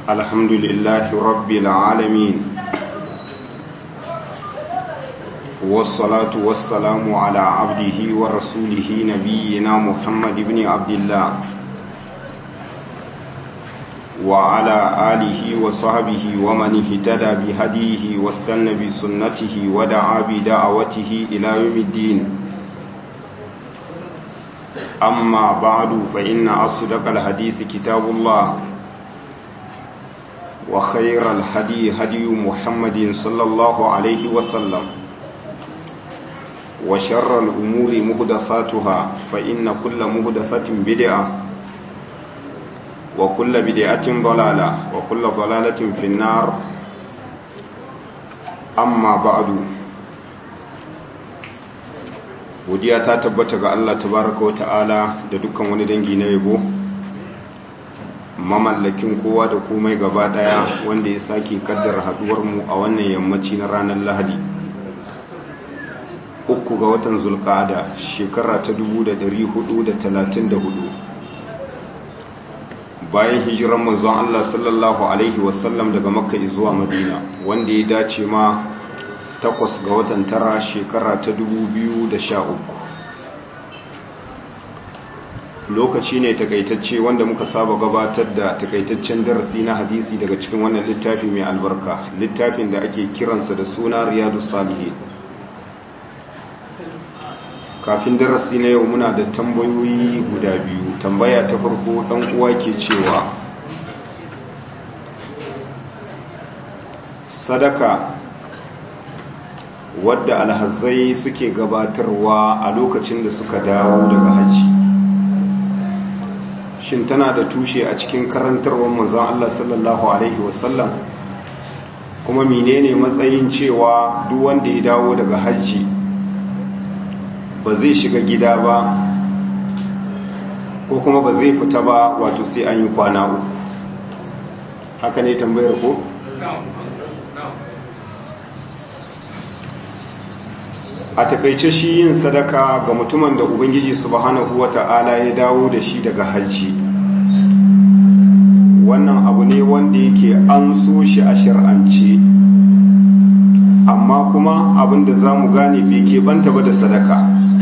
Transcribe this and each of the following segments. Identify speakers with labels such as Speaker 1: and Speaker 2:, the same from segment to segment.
Speaker 1: الحمد لله رب العالمين والصلاة والسلام على عبده ورسوله نبينا محمد بن عبد الله وعلى آله وصحبه ومن اهتدى بهديه واستنى بسنته ودعا بدعوته إلى يوم الدين أما بعد فإن أصدق الحديث كتاب الله وخير الهدي هدي محمد صلى الله عليه وسلم وشر الأمور مهدفاتها فإن كل مهدفة بدعة وكل بدعة ضلالة وكل ضلالة في النار أما بعد godiya ta tabbata ga Allah tabaraka wa ta'ala da dukkan wani dangi na yabo mamallakin kowa da komai gaba daya wanda ya sake kaddara haduwar mu a wannan yammaci na ranar Lahadi uku ga watan Zulqa'ada shekara ta 1434 bayan hijiran manzon Allah sallallahu alaihi wasallam daga Makka zuwa Madina wanda ya dace ma takwas ga watan tara shekara ta sha uku. lokaci ne takaitacce wanda muka saba gabatar da takaitaccen darasi na hadisi daga cikin wannan littafi mai albarka littafin da ake kiransa da suna riyadu salihi kafin darasi na yau muna da tambayoyi guda biyu tambaya ta farko dan uwa ke cewa sadaka wadda alhazai suke gabatarwa a lokacin da suka dawo daga hajji shin tana da tushe a cikin karantarwar manzon Allah sallallahu alaihi wasallam kuma menene matsayin cewa duk wanda ya dawo daga hajji ba zai shiga gida ba ko kuma ba zai fita ba wato sai an yi kwana uku haka ne tambayar ko? a takaice shi yin sadaka ga mutumin da ubangiji subhanahu wata'ala ya dawo da shi daga hajji wannan abu ne wanda yake an so shi a shir'ance amma kuma abinda za mu gane bai ke banta ba da sadaka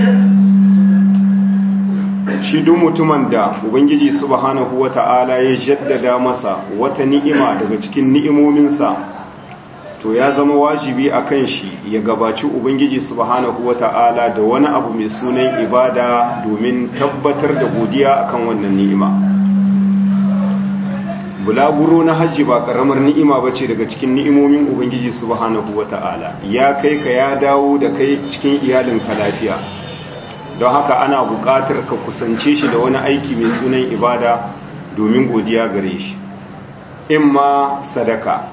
Speaker 1: shi duk mutumin da ubangiji subhanahu wata'ala ya jaddada masa wata ni'ima daga cikin ni'imominsa to ya zama wajibi a kan shi ya gabaci ubangiji subhanahu wata'ala da wani abu mai sunan ibada domin tabbatar da godiya akan wannan ni'ima bulaguro na hajji ba karamar ni'ima bace daga cikin ni'imomin ubangiji subhanahu wata'ala ya kai ka ya dawo da kai cikin iyalinka lafiya don haka ana buƙatar ka kusance shi da wani aiki mai sunan ibada domin godiya gare shi imma sadaka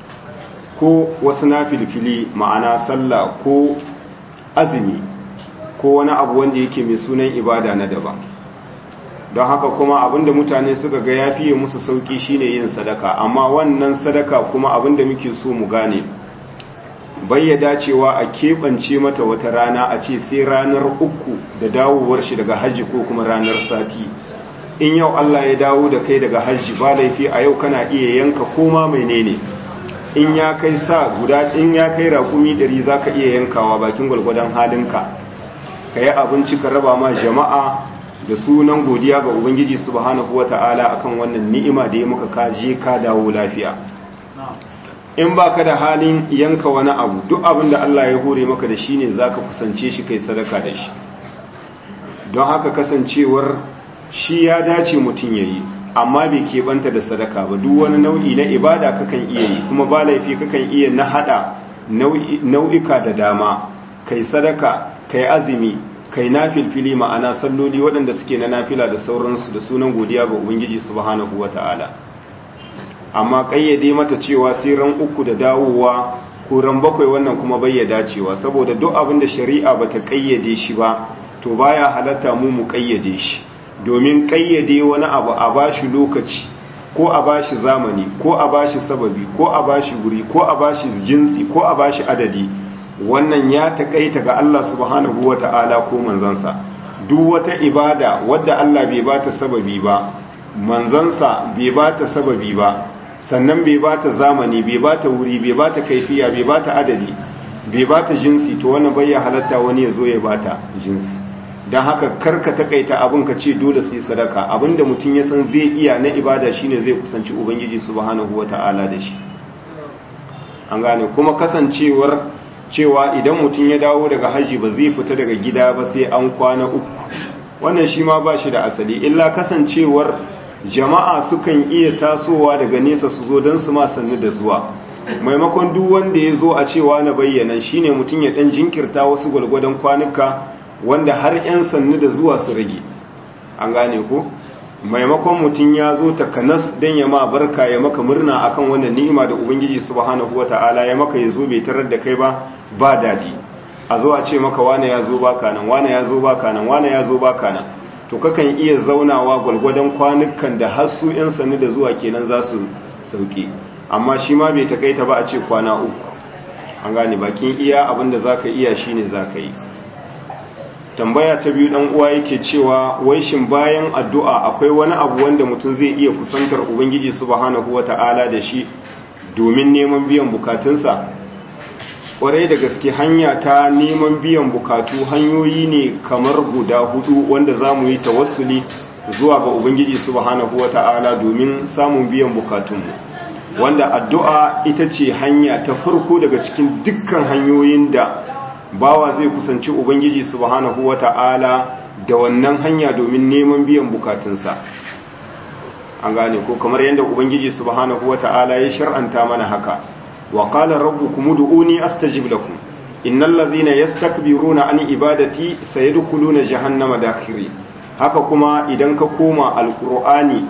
Speaker 1: ko wasu na filfili ma'ana sallah ko azumi ko wani abu wanda yake mai sunan ibada na daban don haka kuma abinda mutane suka ga ya fiye musu sauki shine yin sadaka amma wannan sadaka kuma abinda muke so mu gane bayyada cewa a keɓance mata wata rana a ce sai ranar uku da dawowar shi daga hajji ko kuma ranar sati in yau Allah ya dawo da kai daga hajji ba laifi a yau kana iya yanka koma menene in ya kai sa guda in ya kai rakumi ɗari za ka iya yankawa bakin gwalgwadon halinka ka yi abinci ka raba ma jama'a da sunan godiya ga ubangiji subhanahu wa ta'ala akan wannan ni'ima da ya muka kaje ka dawo lafiya in ba ka da halin yanka wani abu duk abin da Allah ya hore maka da shi ne za ka kusance shi kai sadaka da shi don haka kasancewar shi ya dace mutum ya yi amma bai keɓanta da sadaka ba duk wani nau'i na ibada kakan iya yi kuma ba laifi kakan iya na hada nau'ika da dama kai sadaka kai azumi kai nafilfili ma'ana salloli waɗanda suke na nafila da sauransu da sunan godiya ga ubangiji subhanahu wata'ala amma kayyade mata cewa sai ran uku da dawowa ko ran bakwai wannan kuma bai ya dacewa saboda duk abin da shari'a bata kayyade shi ba to baya halatta mu mu kayyade shi domin kayyade wani abu a bashi lokaci ko a bashi zamani ko a bashi sababi ko a bashi guri ko a bashi jinsi ko a bashi adadi wannan ya takaita ga Allah subhanahu wata'ala ko manzansa duk wata ibada wadda Allah bai bata sababi ba manzansa bai bata sababi ba sannan bai ba ta zamani bai ba ta wuri bai ba ta kaifiya bai ba ta adadi bai ba ta jinsi to wannan bai ya halatta wani ya zo ya ba ta jinsi don haka karka takaita abin ka ce dole su yi sadaka abinda mutum ya san zai iya na ibada shine zai kusanci ubangiji subhanahu wata'ala da shi an gane kuma kasancewar cewa idan mutum ya dawo daga hajji ba zai fita daga gida ba sai an kwana uku wannan shi ma ba shi da asali illa kasancewar jama'a sukan iya tasowa daga nesa su zo don su ma sannu da zuwa maimakon duk wanda ya zo a cewa na bayyana shine mutum ya dan jinkirta wasu gwalgwadon kwanuka wanda har 'yan sannu da zuwa su rage an gane ko maimakon mutum ya zo takanas don ya ma barka ya maka murna akan wannan ni'ima da ubangiji subhanahu wata'ala ya maka ya zo bai tarar da kai ba ba dadi a zo a ce maka wane ya zo baka nan wane ya zo baka nan wane ya zo baka nan to kakan iya zaunawa gwalgwadon kwanukan da har su 'yan sannu da zuwa kenan za su sauke amma shi ma bai takaita ba a ce kwana uku an gane bakin iya abinda za ka iya shine za ka yi tambaya ta biyu dan uwa yake cewa wai shin bayan addu'a akwai wani abu wanda mutum zai iya kusantar ubangiji subhanahu wata'ala da shi domin neman biyan bukatunsa kwarai da gaske hanya ta neman biyan bukatu hanyoyi ne kamar guda hudu wanda za mu yi tawassuli zuwa ga ubangiji subhanahu wata'ala domin samun biyan bukatunmu wanda addu'a ita ce hanya ta farko daga cikin dukkan hanyoyin da bawa zai kusanci ubangiji subhanahu wata'ala da wannan hanya domin neman biyan bukatunsa an gane ko kamar yadda ubangiji subhanahu wata'ala ya shar'anta mana haka wa qala rabbukum ud'uni astajib lakum innal ladhina yastakbiruna an ibadati sayadkhuluna jahannama dakhiri haka kuma idan ka koma alqur'ani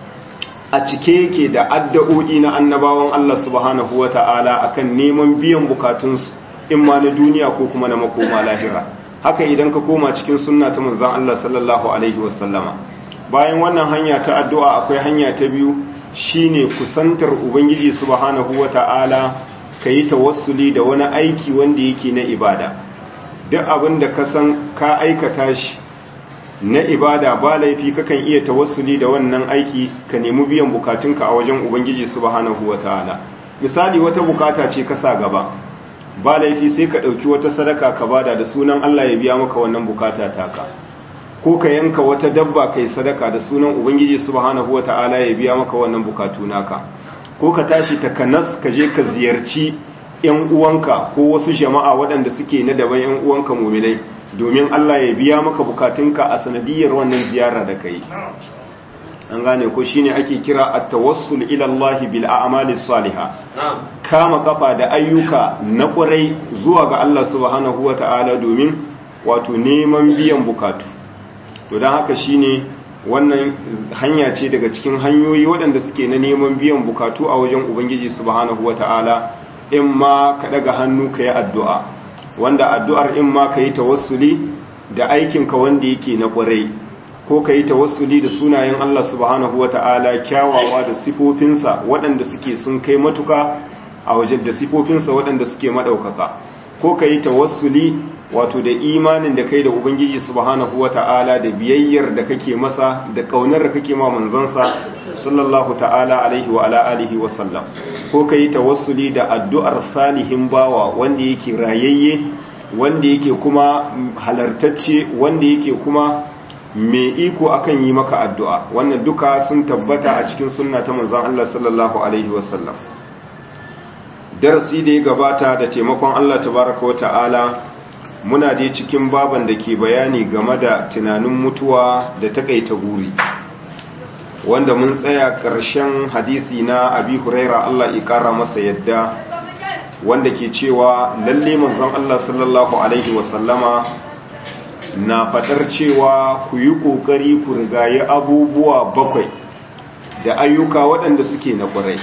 Speaker 1: a cike yake da addu'o'i na annabawan Allah subhanahu wata'ala akan neman biyan bukatunsu in ma na duniya ko kuma na makoma lahira haka idan ka koma cikin sunna ta manzon Allah sallallahu alaihi wasallama bayan wannan hanya ta addu'a akwai hanya ta biyu shine kusantar ubangiji subhanahu wata'ala kayi tawassuli da wani aiki wanda yake na ibada duk abin da ka san ka aikata shi na ibada ba laifi kakan iya tawassuli da wannan aiki ka nemi biyan bukatunka a wajen ubangiji subhanahu wata'ala misali wata bukata ce ka sa gaba ba laifi sai ka ɗauki wata sadaka ka bada da sunan Allah ya biya maka wannan bukata taka ko ka yanka wata dabba kai sadaka da sunan ubangiji subhanahu wata'ala ya biya maka wannan bukatu naka ko ka tashi takanas ka je ka ziyarci yan uwanka ko wasu jama'a waɗanda suke na daban yan uwanka mu'minai domin Allah ya biya maka bukatunka a sanadiyar wannan ziyara da kai an gane ko shine ake kira at-tawassul ila Allah bil a'mali salihah kama kafa da ayyuka na kwarai zuwa ga Allah subhanahu wata'ala domin wato neman biyan bukatu to dan haka shine wannan hanya ce daga cikin hanyoyi waɗanda suke na neman biyan bukatu a wajen ubangiji subhanahu wata'ala in ma ka daga hannu ka yi addu'a wanda addu'ar in ma ka yi tawassuli da aikinka wanda yake na kwarai ko ka yi tawassuli da sunayen Allah subhanahu wa ta'ala kyawawa da sifofinsa waɗanda suke sun kai matuka a wajen da sifofinsa waɗanda suke maɗaukaka ko ka yi tawassuli wato da imanin da kai da Ubangiji subhanahu wa ta'ala da biyayyar da kake masa da ƙaunar da kake ma manzansa sallallahu ta'ala alaihi wa ala alihi wa sallam ko ka yi tawassuli da addu'ar salihin bawa wanda yake rayayye wanda yake kuma halartacce wanda yake kuma mai iko akan yi maka addu'a wannan duka sun tabbata a cikin sunna ta manzon Allah sallallahu alaihi wasallam darasi da ya gabata da taimakon Allah tabaraka wa ta'ala muna dai cikin baban da ke bayani game da tunanin mutuwa da takaita guri wanda mun tsaya ƙarshen hadisi na abi huraira Allah ya ƙara masa yadda wanda ke cewa lalle manzon Allah sallallahu alaihi wasallama na faɗar cewa ku yi ƙoƙari ku rigaye abubuwa bakwai da ayyuka waɗanda suke na ƙwarai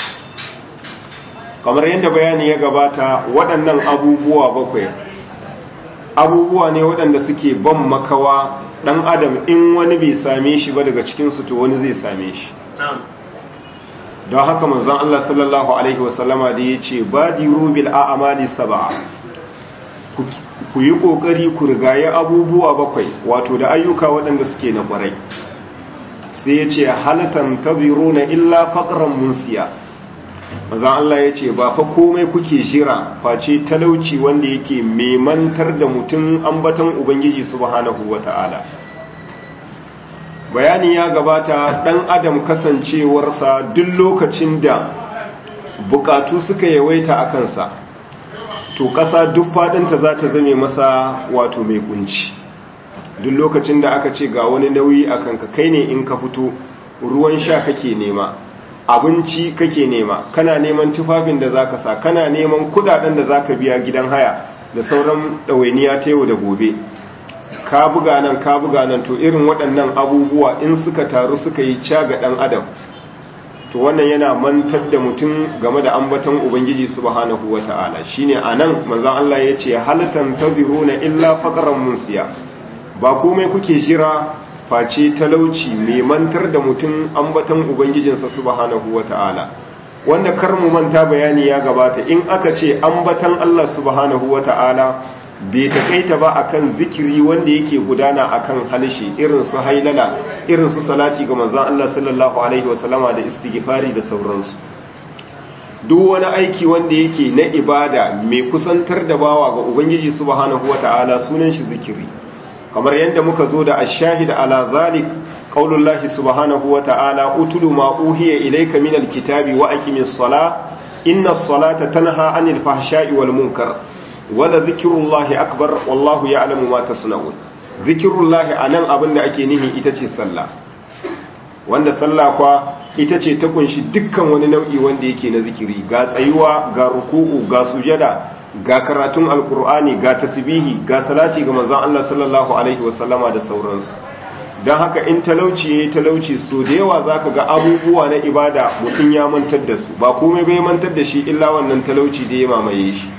Speaker 1: kamar yadda bayani ya gabata waɗannan abubuwa bakwai abubuwa ne waɗanda suke ban makawa ɗan adam in wani bai same shi ba daga cikinsu to wani zai same shi don haka manzon Allah sallallahu Alaihi wasallama da ya ce ba di rubil a amali saba'a ku yi ƙoƙari ku rigaye abubuwa bakwai wato da ayyuka waɗanda suke na ƙwarai sai ya ce halatan taziru na illa faƙaran munsiya maza Allah ya ce ba fa komai kuke jira face talauci wanda yake memantar da mutum ambatan ubangiji subhanahu wata'ala bayani ya gabata dan adam kasancewarsa duk lokacin da bukatu suka yawaita a kansa to ƙasa duk faɗinta za ta zame masa wato mai kunci duk lokacin da aka ce ga wani nauyi a kanka kai ne in ka fito ruwan sha kake nema abinci kake nema kana neman tufafin da zaka sa kana neman kudaden da zaka biya gidan haya da sauran ɗawainiya ta yau da gobe ka buga nan ka buga nan to irin waɗannan abubuwa in suka taru suka yi caga ɗan adam to wannan yana mantar da mutum game da ambaton ubangiji subhanahu wata'ala shine anan manzon Allah yace halatan tadhiruna illa faqran munsiya ba komai kuke jira face talauci mai mantar da mutum ambaton ubangijinsa subhanahu wata'ala wanda kar mu manta bayani ya gabata in aka ce ambatan Allah subhanahu wata'ala bai takaita ba akan zikiri wanda yake gudana akan halishi irin su hailala irin su salati ga manzon Allah sallallahu alaihi wasallama da istighfari da sauransu duk wani aiki wanda yake na ibada mai kusantar da bawa ga ubangiji subhanahu wata'ala sunan shi zikiri kamar yadda muka zo da ashahid ala zalik qaulullahi subhanahu wata'ala utulu ma uhiya ilayka minal kitabi wa aqimis sala innas salata tanha anil fahsha'i wal munkar wala zikirullahi akbar wallahu ya'lamu ma tasna'un zikirullahi anan abinda ake nihi ita ce sallah wanda sallah kwa ita ce ta kunshi dukkan wani nau'i wanda yake na zikiri ga tsayuwa ga ruku'u ga sujada ga karatun alkur'ani ga tasbihi ga salati ga manzon Allah sallallahu alaihi wasallama da sauransu don haka in talauci yayi talauci so da yawa zaka ga abubuwa na ibada mutum ya mantar da su ba komai bai mantar da shi illa wannan talauci da ya mamaye shi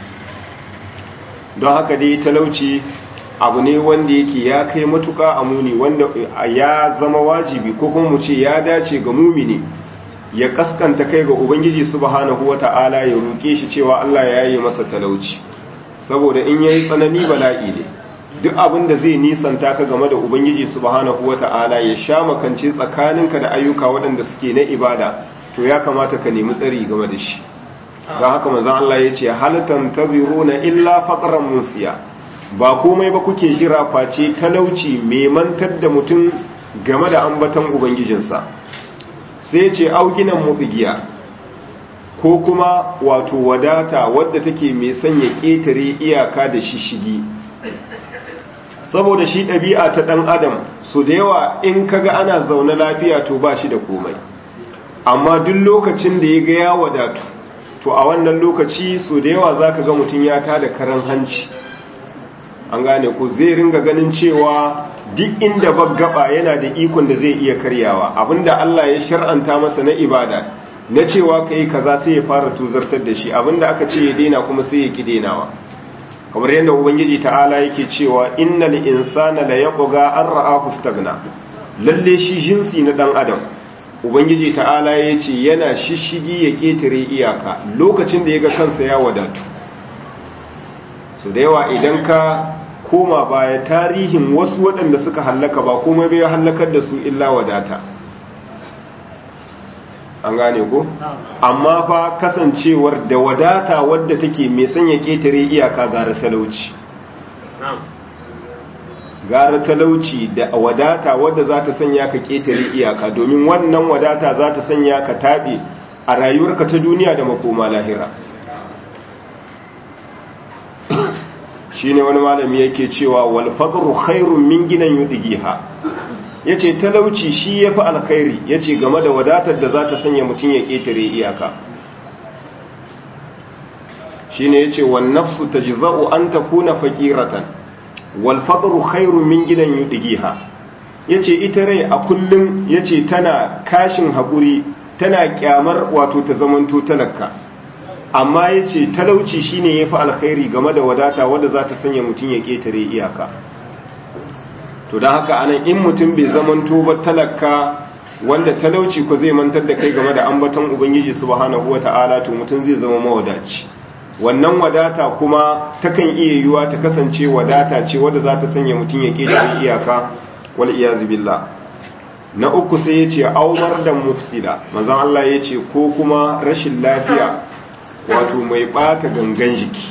Speaker 1: don haka dai talauci abu ne wanda yake ya kai matuka a muni wanda ya zama wajibi ko kuma mu ce ya dace ga mumini ya kaskanta kai ga ubangiji subhanahu wata'ala ya roke shi cewa Allah ya yi masa talauci saboda in yayi tsanani bala'i ne duk abin da zai nisanta ka game da ubangiji subhanahu wata'ala ya sha makance tsakaninka da ayyuka waɗanda suke na ibada to ya kamata ka nemi tsari game da shi ga haka manzon Allah ya ce halatan taziruna illa faqran musiya ba komai ba kuke jira face talauci mai mantar da mutum game da ambaton ubangijinsa sai ce auginan mutsigiya ko kuma wato wadata wadda take mai sanya ƙetare iyaka da shishigi saboda shi ɗabi'a ta ɗan adam su da yawa in kaga ana zaune lafiya to ba shi da komai amma duk lokacin da ya ga ya wadatu to a wannan lokaci so da yawa za ka ga mutum ya tada karan hanci an gane ko zai ringa ganin cewa duk inda gaba yana da ikon da zai iya karyawa abinda Allah ya shar'anta masa na ibada na cewa kai kaza sai ya fara tuzartar da shi abinda aka ce ya daina kuma sai ya ki dainawa kamar yadda ubangiji ta'ala yake cewa innal insana la yaqga an ra'ahu stagna lalle shi jinsi na dan adam ubangiji ta'ala yace yana shishigi ya ketare iyaka lokacin da yaga kansa ya wadatu so da yawa idan ka koma baya tarihin wasu waɗanda suka hallaka ba komai bai hallakar da su illa wadata an gane ko amma fa kasancewar da wadata wadda take mai sanya ketare iyaka gara talauci gara talauci da wadata wadda za ta sanya ka ketare iyaka domin wannan wadata za ta sanya ka taɓe a rayuwarka ta duniya da makoma lahira shine wani malami yake cewa wal faqru khairun min ginan yudigiha yace talauci shi yafi alkhairi yace game da wadatar da za ta sanya mutun ya ketare iyaka shine yace wan nafsu tajza'u an takuna faqiratan wal faqru khairun min ginan yudigiha yace ita rai a kullum yace tana kashin hakuri tana kyamar wato ta zamanto talaka amma ya ce talauci shine ya fi alkhairi game da wadata wadda za ta sanya mutum ya ƙetare iyaka to don haka anan in mutum bai zamanto ba talaka wanda talauci ko zai mantar da kai game da ambaton ubangiji subhanahu wata'ala to mutum zai zama mawadaci wannan wadata kuma takan iya yiwuwa ta kasance wadata ce wadda za ta sanya mutum ya ƙetare iyaka wal iyazu billah na uku sai ya ce aumar da mufsida manzan Allah ya ce ko kuma rashin lafiya wato mai bata gangan jiki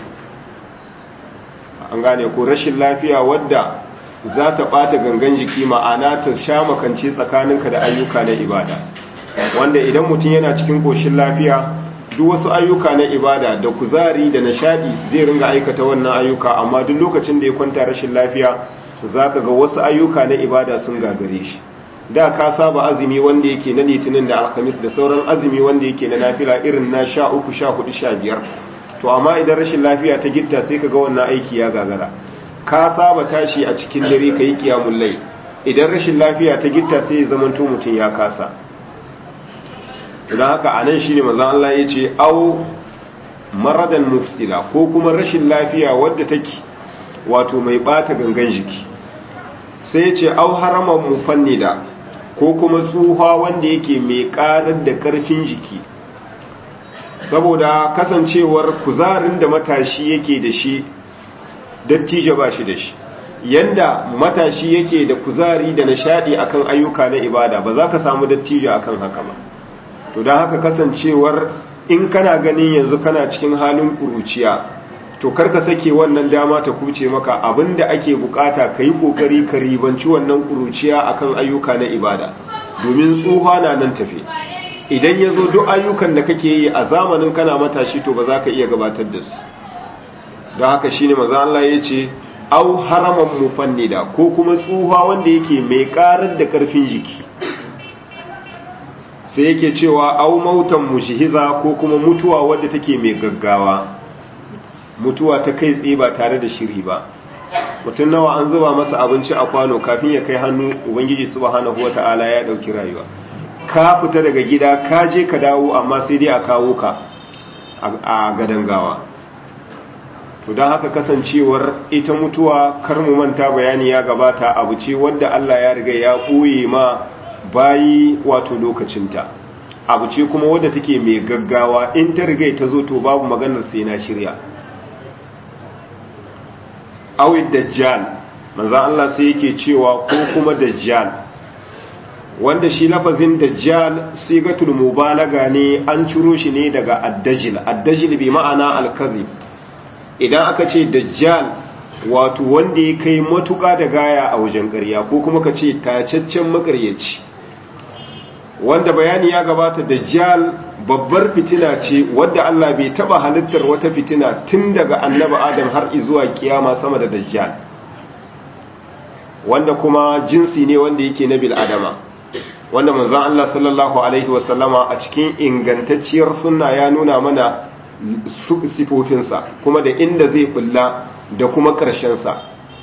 Speaker 1: an gane ko rashin lafiya wadda za ta bata gangan jiki ma'ana ta sha makance tsakaninka da ayyuka na ibada wanda idan mutum yana cikin koshin lafiya duk wasu ayyuka na ibada da kuzari da nishadi zai ringa aikata wannan ayyuka amma duk lokacin da ya kwanta rashin lafiya zaka ga wasu ayyuka na ibada sun gagare shi da ka saba azumi wanda yake na litinin da alhamis da sauran azumi wanda yake na nafila irin na sha uku sha hudu sha biyar to amma idan rashin lafiya ta gitta sai ka ga wannan aiki ya gagara ka saba tashi a cikin dare ka yi kiyamun lai idan rashin lafiya ta gitta sai ya zamanto mutum ya kasa idan haka a nan shi ne mazan Allah ya ce au maradan mufsila ko kuma rashin lafiya wadda take wato mai bata gangan jiki sai ya ce au haraman mufannida ko kuma tsuha wanda yake mai karar da karfin jiki saboda kasancewar kuzarin da matashi yake da shi dattijo ba shi da shi yanda matashi yake da kuzari da nishadi akan ayyuka na ibada ba za ka samu dattijo akan haka ba to don haka kasancewar in kana ganin yanzu kana cikin halin kuruciya to karka sake wannan dama ta kuce maka abinda ake bukata ka yi kokari ka ribanci wannan kuruciya akan ayyuka na ibada domin tsuha na nan tafe idan ya zo duk ayyukan da kake yi a zamanin kana matashi to ba za ka iya gabatar da su don haka shi ne maza Allah ya ce au haraman mufannida ko kuma tsuha wanda yake mai karar da karfin jiki sai yake cewa au mautan mushihiza ko kuma mutuwa wadda take mai gaggawa mutuwa ta kai tsaye ba tare da shiri ba mutum nawa an zuba masa abinci a kwano kafin ya kai hannu ubangiji subhanahu wata'ala ya dauki rayuwa ka fita daga gida ka je ka dawo amma sai dai a kawo ka a gadan gawa to don haka kasancewar ita mutuwa kar mu manta bayani ya gabata abu ce wadda Allah ya riga ya ɓoye ma bayi wato lokacinta abu ce kuma wadda take mai gaggawa in ta riga ta zo to babu maganar sai na shirya awid dajjal manzo Allah sai yake cewa ko kuma dajjal wanda shi lafazin dajjal sigatul mubalaga ne an ciro shi ne daga addajil addajil bi ma'ana al-kadhib idan aka ce dajjal wato wanda ya kai matuƙa da gaya a wajen ƙarya ko kuma ka ce tacaccen makaryaci wanda bayani ya gabata dajjal babbar fitina ce wadda Allah bai taba halittar wata fitina tun daga annabi Adam har zuwa kiyama sama da dajjal wanda kuma jinsi ne wanda yake na bil adama wanda manzon Allah sallallahu alaihi wasallama a cikin ingantacciyar sunna ya nuna mana sifofinsa kuma da inda zai bulla da kuma ƙarshensa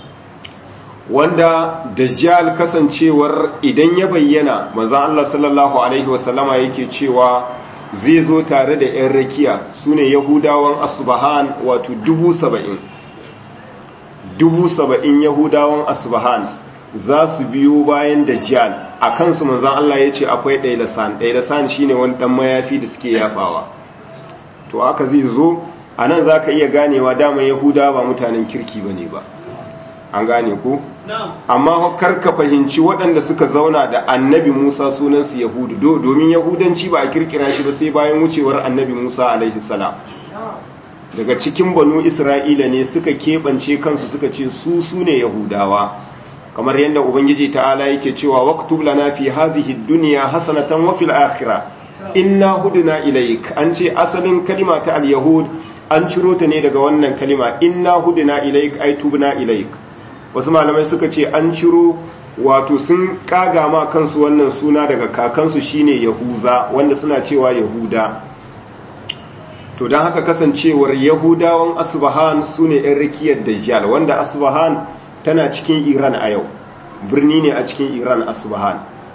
Speaker 1: wanda dajjal kasancewar idan ya bayyana maza Allah sallallahu alaihi wasallama yake cewa zai zo tare da 'yan rakiya su ne yahudawan asbahan wato dubu saba'in dubu saba'in yahudawan asbahan za su biyo bayan dajjal a kansu manzan Allah ya ce akwai ɗailasan ɗailasan shi ne wani ɗan mayafi da suke yafawa to aka zai zo a nan za ka iya ganewa dama yahuda ba mutanen kirki ba ne ba an gane ku amma kar ka fahimci waɗanda suka zauna da annabi musa sunansu yahudu domin yahudanci ba a kirkira shi ba sai bayan wucewar annabi musa alaihi salam daga cikin banu isra'ila ne suka keɓance kansu suka ce su su ne yahudawa kamar yadda ubangiji ta'ala yake cewa waktub lana fi hazihi dunya hasanatan wa fil akhirah inna hudna ilaik an ce asalin kalima ta al-yahud an ciro ta ne daga wannan kalima inna hudna ilaik ay tubna ilaik wasu malamai suka ce an ciro wato sun kaga ma kansu wannan suna daga kakansu shine yahuza wanda suna cewa yahuda to don haka kasancewar yahudawan asbahan su ne yan rikiyar dajjal wanda asbahan tana cikin iran a yau birni ne a cikin iran asbahan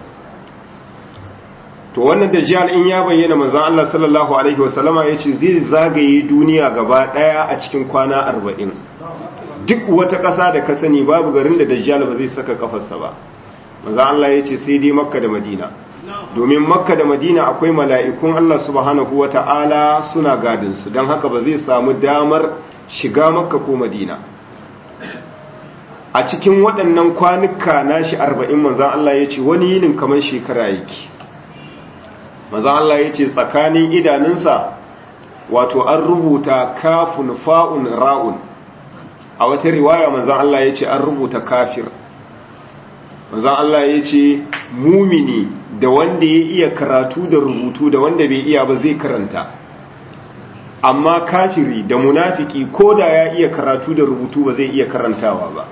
Speaker 1: to wannan dajjal in ya bayyana manzon Allah sallallahu alaihi wasallama yace zai zagaye duniya gaba daya a cikin kwana 40 duk wata ƙasa da ka sani babu garin da dajjal ba zai saka kafarsa ba manzon Allah yace sai dai makka da madina domin makka da madina akwai mala'ikun Allah subhanahu wata'ala suna gadin su don haka ba zai samu damar shiga makka ko madina a cikin waɗannan kwanuka nashi arba'in manzan Allah ya ce wani yinin kamar shekara yake manzan Allah ya ce tsakanin idanunsa wato an rubuta kafun fa'un ra'un a wata riwaya manzan Allah ya ce an rubuta kafir manzan Allah ya ce mumini da wanda ya iya karatu da rubutu da wanda bai iya ba zai karanta amma kafiri da munafiki ko da ya iya karatu da rubutu ba zai iya karantawa ba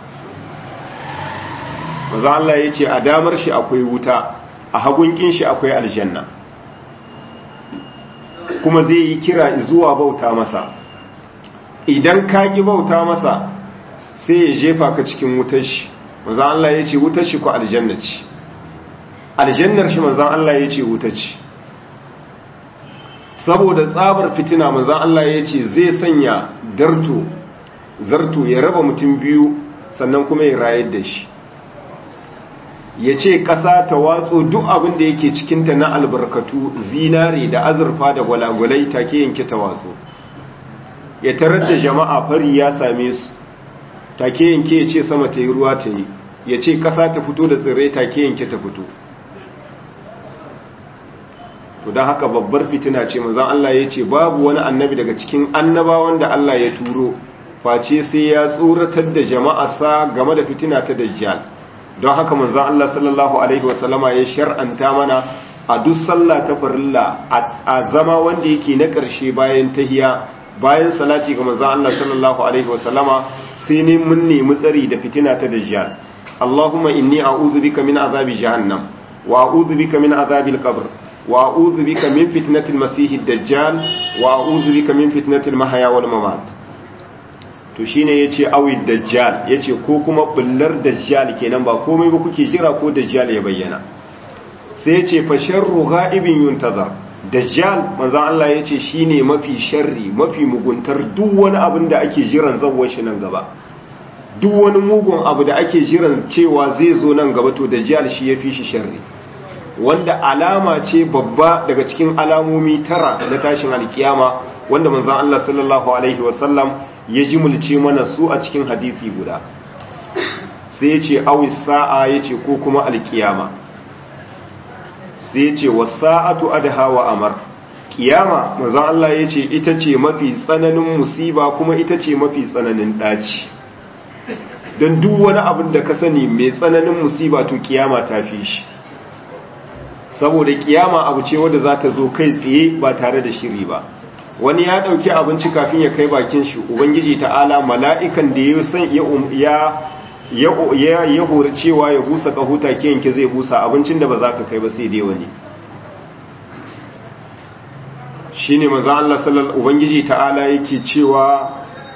Speaker 1: manzan Allah ya ce a damar shi akwai wuta a hagunkin shi akwai aljanna kuma zai yi kira zuwa bauta masa idan ka ki bauta masa sai ya jefa ka cikin wutar shi manzan Allah ya ce wutar shi ko aljanna ce aljannar shi manzan Allah ya ce wuta ce saboda tsabar fitina manzan Allah ya ce zai sanya darto zarto ya raba mutum biyu sannan kuma ya rayar da shi ya ce ƙasa ta watso duk abin da yake cikinta na albarkatu zinare da azurfa da gwalagwalai take yanke ta watso ya tarar da jama'a fari ya same su take yanke ya ce sama ta yi ruwa ta yi ya ce ƙasa ta fito da tsirrai take yanke ta fito to don haka babbar fitina ce manzan Allah ya ce babu wani annabi daga cikin annabawan da Allah ya turo face sai ya tsoratar da jama'arsa game da fitina ta dajjal don haka manzan Allah sallallahu alaihi wasallama ya shar'anta mana a duk sallah ta farilla a zama wanda yake na ƙarshe bayan tahiya bayan salati ga manzan Allah sallallahu alaihi wasallama sai ne mun nemi tsari da fitina ta dajjal Allahumma inni a'udhu bika min azabi jahannam wa a'udhu bika min azabil qabr wa a'udhu bika min fitnatil masiihid dajjal wa a'udhu bika min fitnatil mahya wal mamat to shine yace awid dajjal yace ko kuma bullar dajjal kenan ba komai ba kuke jira ko dajjal ya bayyana sai yace fa sharru ghaibin yuntazar dajjal manzo Allah yace shine mafi sharri mafi muguntar duk wani abin da ake jiran zawwar shi nan gaba duk wani mugun abu da ake jiran cewa zai zo nan gaba to dajjal shi yafi shi sharri wanda alama ce babba daga cikin alamomi tara na tashin alkiyama wanda manzon Allah sallallahu alaihi wasallam ya jimulce mana su a cikin hadisi guda sai ya ce awis sa'a ya ce ko kuma alkiyama sai ya ce wasa'atu adha wa amar kiyama manzon Allah ya ce ita ce mafi tsananin musiba kuma ita ce mafi tsananin daci don duk wani abin da ka sani mai tsananin musiba to kiyama ta fi shi saboda kiyama abu ce wadda za ta zo kai tsaye ba tare da shiri ba wani ya dauki abinci kafin ya kai bakin shi ubangiji ta'ala mala'ikan da ya san ya ya ya hori cewa ya busa kahuta ke yanke zai busa abincin da ba za ka kai ba sai dai wani shine manzo Allah sallallahu ubangiji ta'ala yake cewa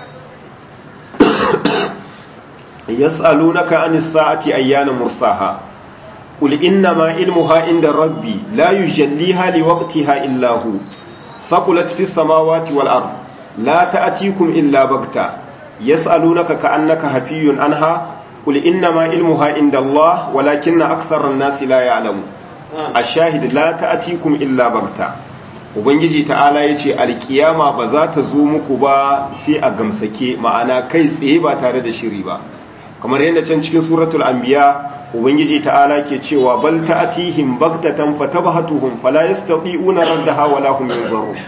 Speaker 1: yas'alunaka anis sa'ati ayyana mursaha قل إنما علمها عند ربي لا يجليها لوقتها إلا هو ثقلت في السماوات والأرض لا تأتيكم إلا بغتة يسألونك كأنك هفي عنها قل إنما علمها عند الله ولكن أكثر الناس لا يعلمون الشاهد لا تأتيكم إلا بغتة ubangiji ta'ala ya ce alkiyama ba za ta zo muku ba sai a gamsake ma'ana kai tsaye ba tare da shiri ba kamar yadda can cikin suratul anbiya ubangiji ta'ala ke cewa bal ta'tihim baghtatan fatabhatuhum fala yastati'una raddaha wala hum yanzurun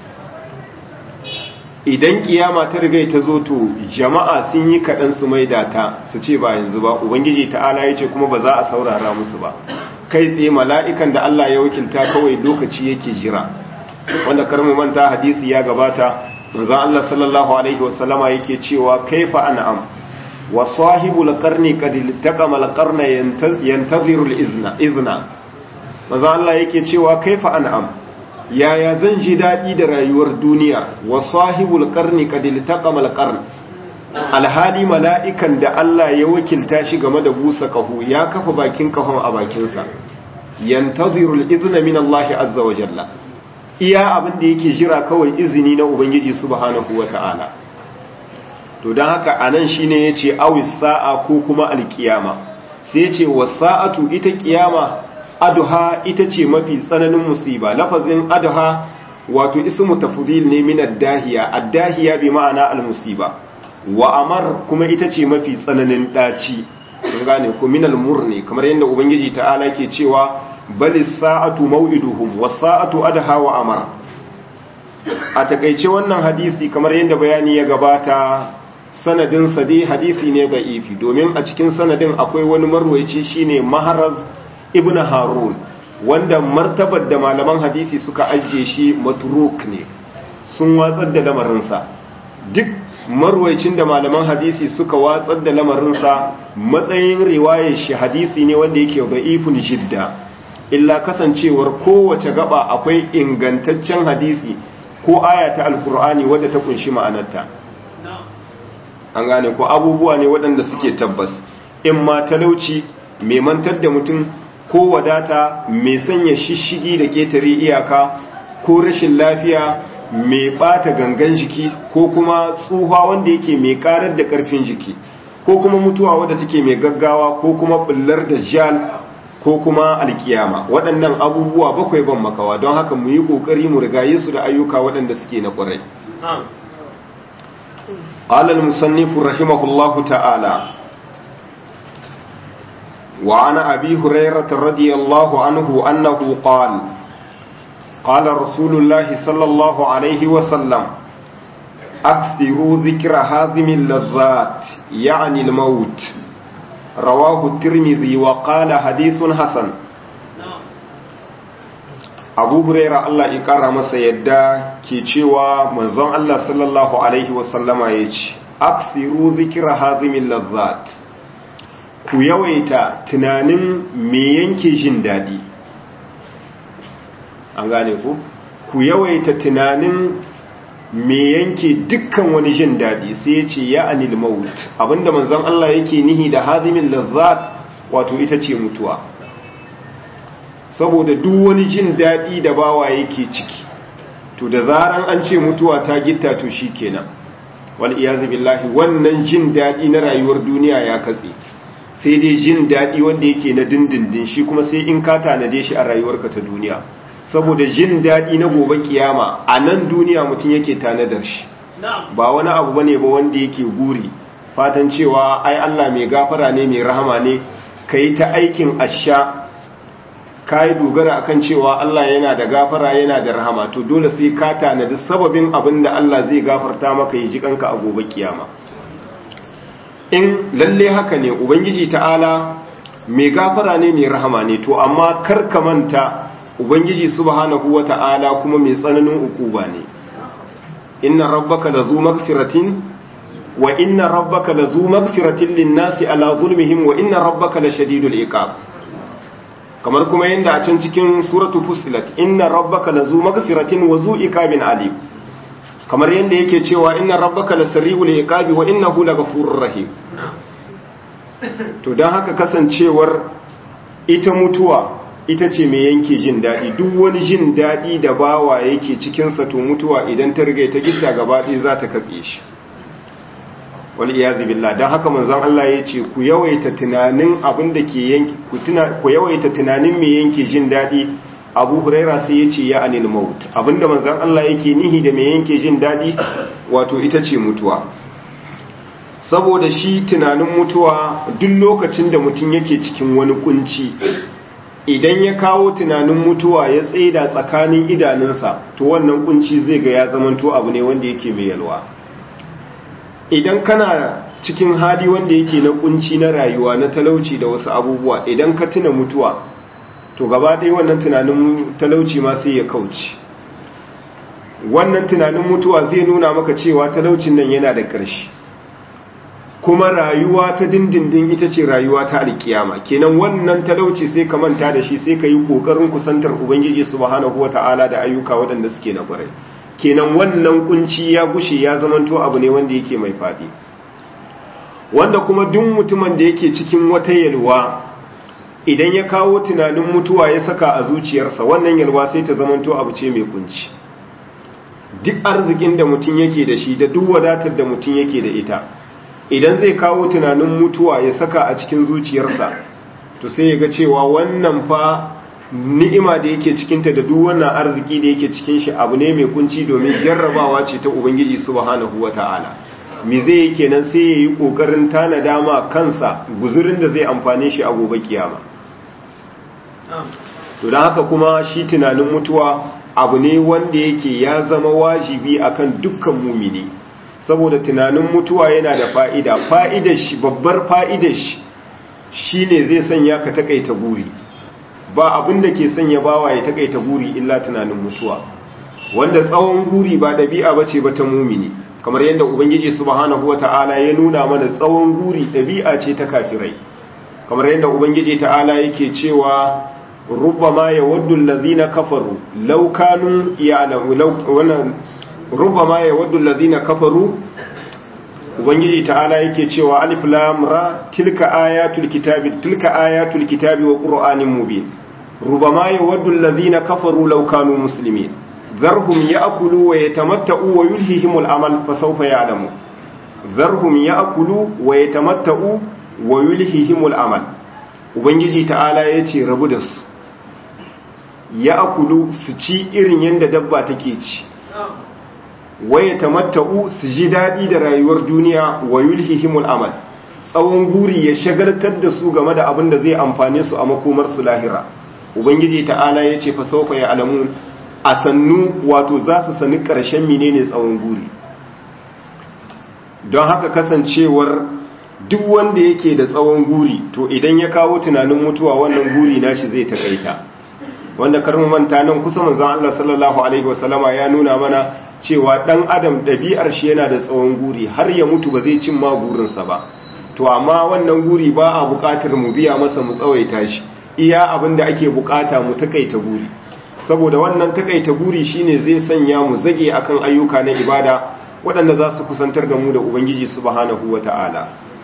Speaker 1: idan kiyama ta riga ta zo to jama'a sun yi kadan su maida ta su ce ba yanzu ba ubangiji ta'ala yace kuma ba za a saurara musu ba kai tsaye mala'ikan da Allah ya wakilta kawai lokaci yake jira wanda karmu manta hadisi ya gabata manzo Allah sallallahu alaihi wasallama yake cewa kaifa an'am وصاحب القرن قد التقم القرن ينتظر الاذن اذنا maza Allah yake cewa kaifa an'am yaya zan ji dadi da rayuwar duniya wa sahibul qarni qad iltaqama alqarn alhali mala'ikan da Allah ya wakilta shi game da busa kahu ya kafa bakin kahon a bakin sa yantaziru al-idhna min Allah azza wa jalla iya abin da yake jira kawai izini na ubangiji subhanahu wa ta'ala to don haka a nan shi ne ya ce awis sa'a ko kuma alkiyama sai ce wa sa'atu ita kiyama aduha ita ce mafi tsananin musiba lafazin aduha wato ismu tafdil ne min addahiya addahiya bi ma'ana almusiba wa amar kuma ita ce mafi tsananin daci kun gane ko minal murni kamar yadda ubangiji ta'ala ke cewa bali sa'atu maw'iduhum was sa'atu adha wa amar a takeice wannan hadisi kamar yadda bayani ya gabata sanadin sa dai hadisi ne da'ifi domin a cikin sanadin akwai wani marwayi shine maharaz ibn harun wanda martabar da malaman hadisi suka ajiye shi matruk ne sun watsar da lamarinsa duk marwaicin da malaman hadisi suka watsar da lamarinsa matsayin riwayar shi hadisi ne wanda yake da'ifun jidda illa kasancewar kowace gaba akwai ingantaccen hadisi ko aya ta alkur'ani wadda ta kunshi ma'anarta an gane ko abubuwa ne waɗanda suke tabbas in ma talauci mai mantar da mutum ko wadata mai sanya shishigi da ƙetare iyaka ko rashin lafiya mai ɓata gangan jiki ko kuma tsuha wanda yake mai ƙarar da ƙarfin jiki ko kuma mutuwa wadda take mai gaggawa ko kuma ɓullar da jal ko kuma alkiyama waɗannan abubuwa bakwai ban makawa don haka mu yi ƙoƙari mu rigaye su da ayyuka waɗanda suke na ƙwarai قال المصنف رحمه الله تعالى وعن أبي هريرة رضي الله عنه أنه قال قال رسول الله صلى الله عليه وسلم أكثروا ذكر هازم اللذات يعني الموت رواه الترمذي وقال حديث حسن abu huraira Allah ya kara masa yadda ke cewa manzon Allah sallallahu alaihi wasallama ya ce aksiru zikira hazimin lazzat ku yawaita tunanin me yanke jin daɗi an gane ku ku yawaita tunanin me yanke dukkan wani jin daɗi sai ya ce ya anil maut abinda manzon Allah yake nihi da hazimin lazzat wato ita ce mutuwa saboda duk wani jin daɗi da bawa yake ciki to da zaran an ce mutuwa ta gitta to shi kenan wal iyazu billahi wannan jin daɗi na rayuwar duniya ya katse sai dai jin daɗi wanda yake na dindindin shi kuma sai in ka tanade shi a rayuwarka ta duniya saboda jin daɗi na gobe kiyama a nan duniya mutum yake tanadar shi ba wani abu bane ba wanda yake guri fatan cewa ai Allah mai gafara ne mai rahama ne kai ta aikin asha ka yi dogara akan cewa Allah yana da gafara yana da rahama to dole sai ka tanadi sababin abin da Allah zai gafarta maka yi jikanka a gobe kiyama in lalle haka ne ubangiji ta'ala mai gafara ne mai rahama ne to amma kar ka manta ubangiji subhanahu wata'ala kuma mai tsananin ukuba ne inna rabbaka lazu magfiratin wa inna rabbaka lazu magfiratin lin-nasi ala zulmihim wa inna rabbaka lashadidul iqab kamar kuma yadda a can cikin suratu fusilat inna rabbaka lazu magfiratin wa zu ikabin alim kamar yadda yake cewa inna rabbaka lasari'ul iqabi wa innahu laghafurur rahim to dan haka kasancewar ita mutuwa ita ce mai yanke jin dadi duk wani jin dadi da bawa yake cikin sa to mutuwa idan ta riga ta gitta gaba ɗaya za ta katse shi wal iyazi billah dan haka manzon Allah ya ce ku yawaita tunanin abin da ke yanki ku tuna ku yawaita tunanin me yanke jin dadi Abu Huraira sai ya ce ya anil maut abinda manzon Allah yake nihi da me yanke jin dadi wato ita ce mutuwa saboda shi tunanin mutuwa duk lokacin da mutum yake cikin wani kunci idan ya kawo tunanin mutuwa ya tsaida tsakanin idanunsa to wannan kunci zai ga ya zamanto abu ne wanda yake mai yalwa idan kana cikin hali wanda yake na kunci na rayuwa na talauci da wasu abubuwa idan ka tuna mutuwa to gaba ɗaya wannan tunanin talauci ma sai ya kauce wannan tunanin mutuwa zai nuna maka cewa talaucin nan yana da ƙarshe kuma rayuwa ta dindindin ita ce rayuwa ta alkiyama kenan wannan talauci sai ka manta da shi sai ka yi ƙoƙarin kusantar ubangiji subhanahu wata'ala da ayyuka waɗanda suke na ƙwarai kenan wannan kunci ya gushe ya zamanto abu ne wanda yake mai faɗi wanda kuma duk mutumin da yake cikin wata yalwa idan ya kawo tunanin mutuwa ya saka a zuciyarsa wannan yalwa sai ta zamanto abu ce mai kunci duk arzikin da mutum yake da shi da duk wadatar da mutum yake da ita idan zai kawo tunanin mutuwa ya saka a cikin zuciyarsa to sai ya ga cewa wannan fa ni'ima da yake cikinta da duk wannan arziki da yake cikin shi abu ne mai kunci domin jarrabawa ce ta ubangiji subhanahu wata'ala me zai yi kenan sai ya yi ƙoƙarin tanada ma kansa guzurin da zai amfane shi a gobe kiyama to don haka kuma shi tunanin mutuwa abu ne wanda yake ya zama wajibi akan dukkan mumini saboda tunanin mutuwa yana da fa'ida fa'idar shi babbar fa'idar shi shine zai sanya ka takaita guri ba abin da ke sanya bawa ya takaita guri illa tunanin mutuwa wanda tsawon guri ba ɗabi'a bace ba ta mumini kamar yadda ubangiji subhanahu wata'ala ya nuna mana tsawon guri ɗabi'a ce ta kafirai kamar yadda ubangiji ta'ala yake cewa rubbama yawaddu allazina kafaru law kanu ya'lamu law wannan rubbama yawaddu allazina kafaru ubangiji ta'ala yake cewa alif lam ra tilka ayatul kitabi tilka ayatul kitabi wa qur'anin mubin rubbama yawaddu allazina kafaru law kanu muslimin ذرهم يأكلوا ويتمتعوا ويلههم العمل فسوف يعلموا ذرهم يأكلوا ويتمتعوا ويلههم العمل ubangiji ta'ala ya ce rabu da su ya akulu su ci irin yadda dabba take ci waye tamatta'u su ji daɗi da rayuwar duniya wa yulhihimul amal tsawon guri ya shagaltar da su game da abin da zai amfane su a makomar su lahira ubangiji ta'ala ya ce fa saufa ya alamun a sannu wato za su sani ƙarshen menene tsawon guri don haka kasancewar duk wanda yake da tsawon guri to idan ya kawo tunanin mutuwa wannan guri nashi zai takaita wanda karmu manta nan kusa manzon Allah sallallahu alaihi wasallama ya nuna mana cewa dan adam ɗabi'ar shi yana da tsawon guri har ya mutu ba zai cin ma gurinsa ba to amma wannan guri ba a buƙatar mu biya masa mu tsawaita shi iya abin da ake buƙata mu takaita guri saboda wannan takaita guri shine zai sanya mu zage akan ayyuka na ibada waɗanda za su kusantar da mu da ubangiji subhanahu wata'ala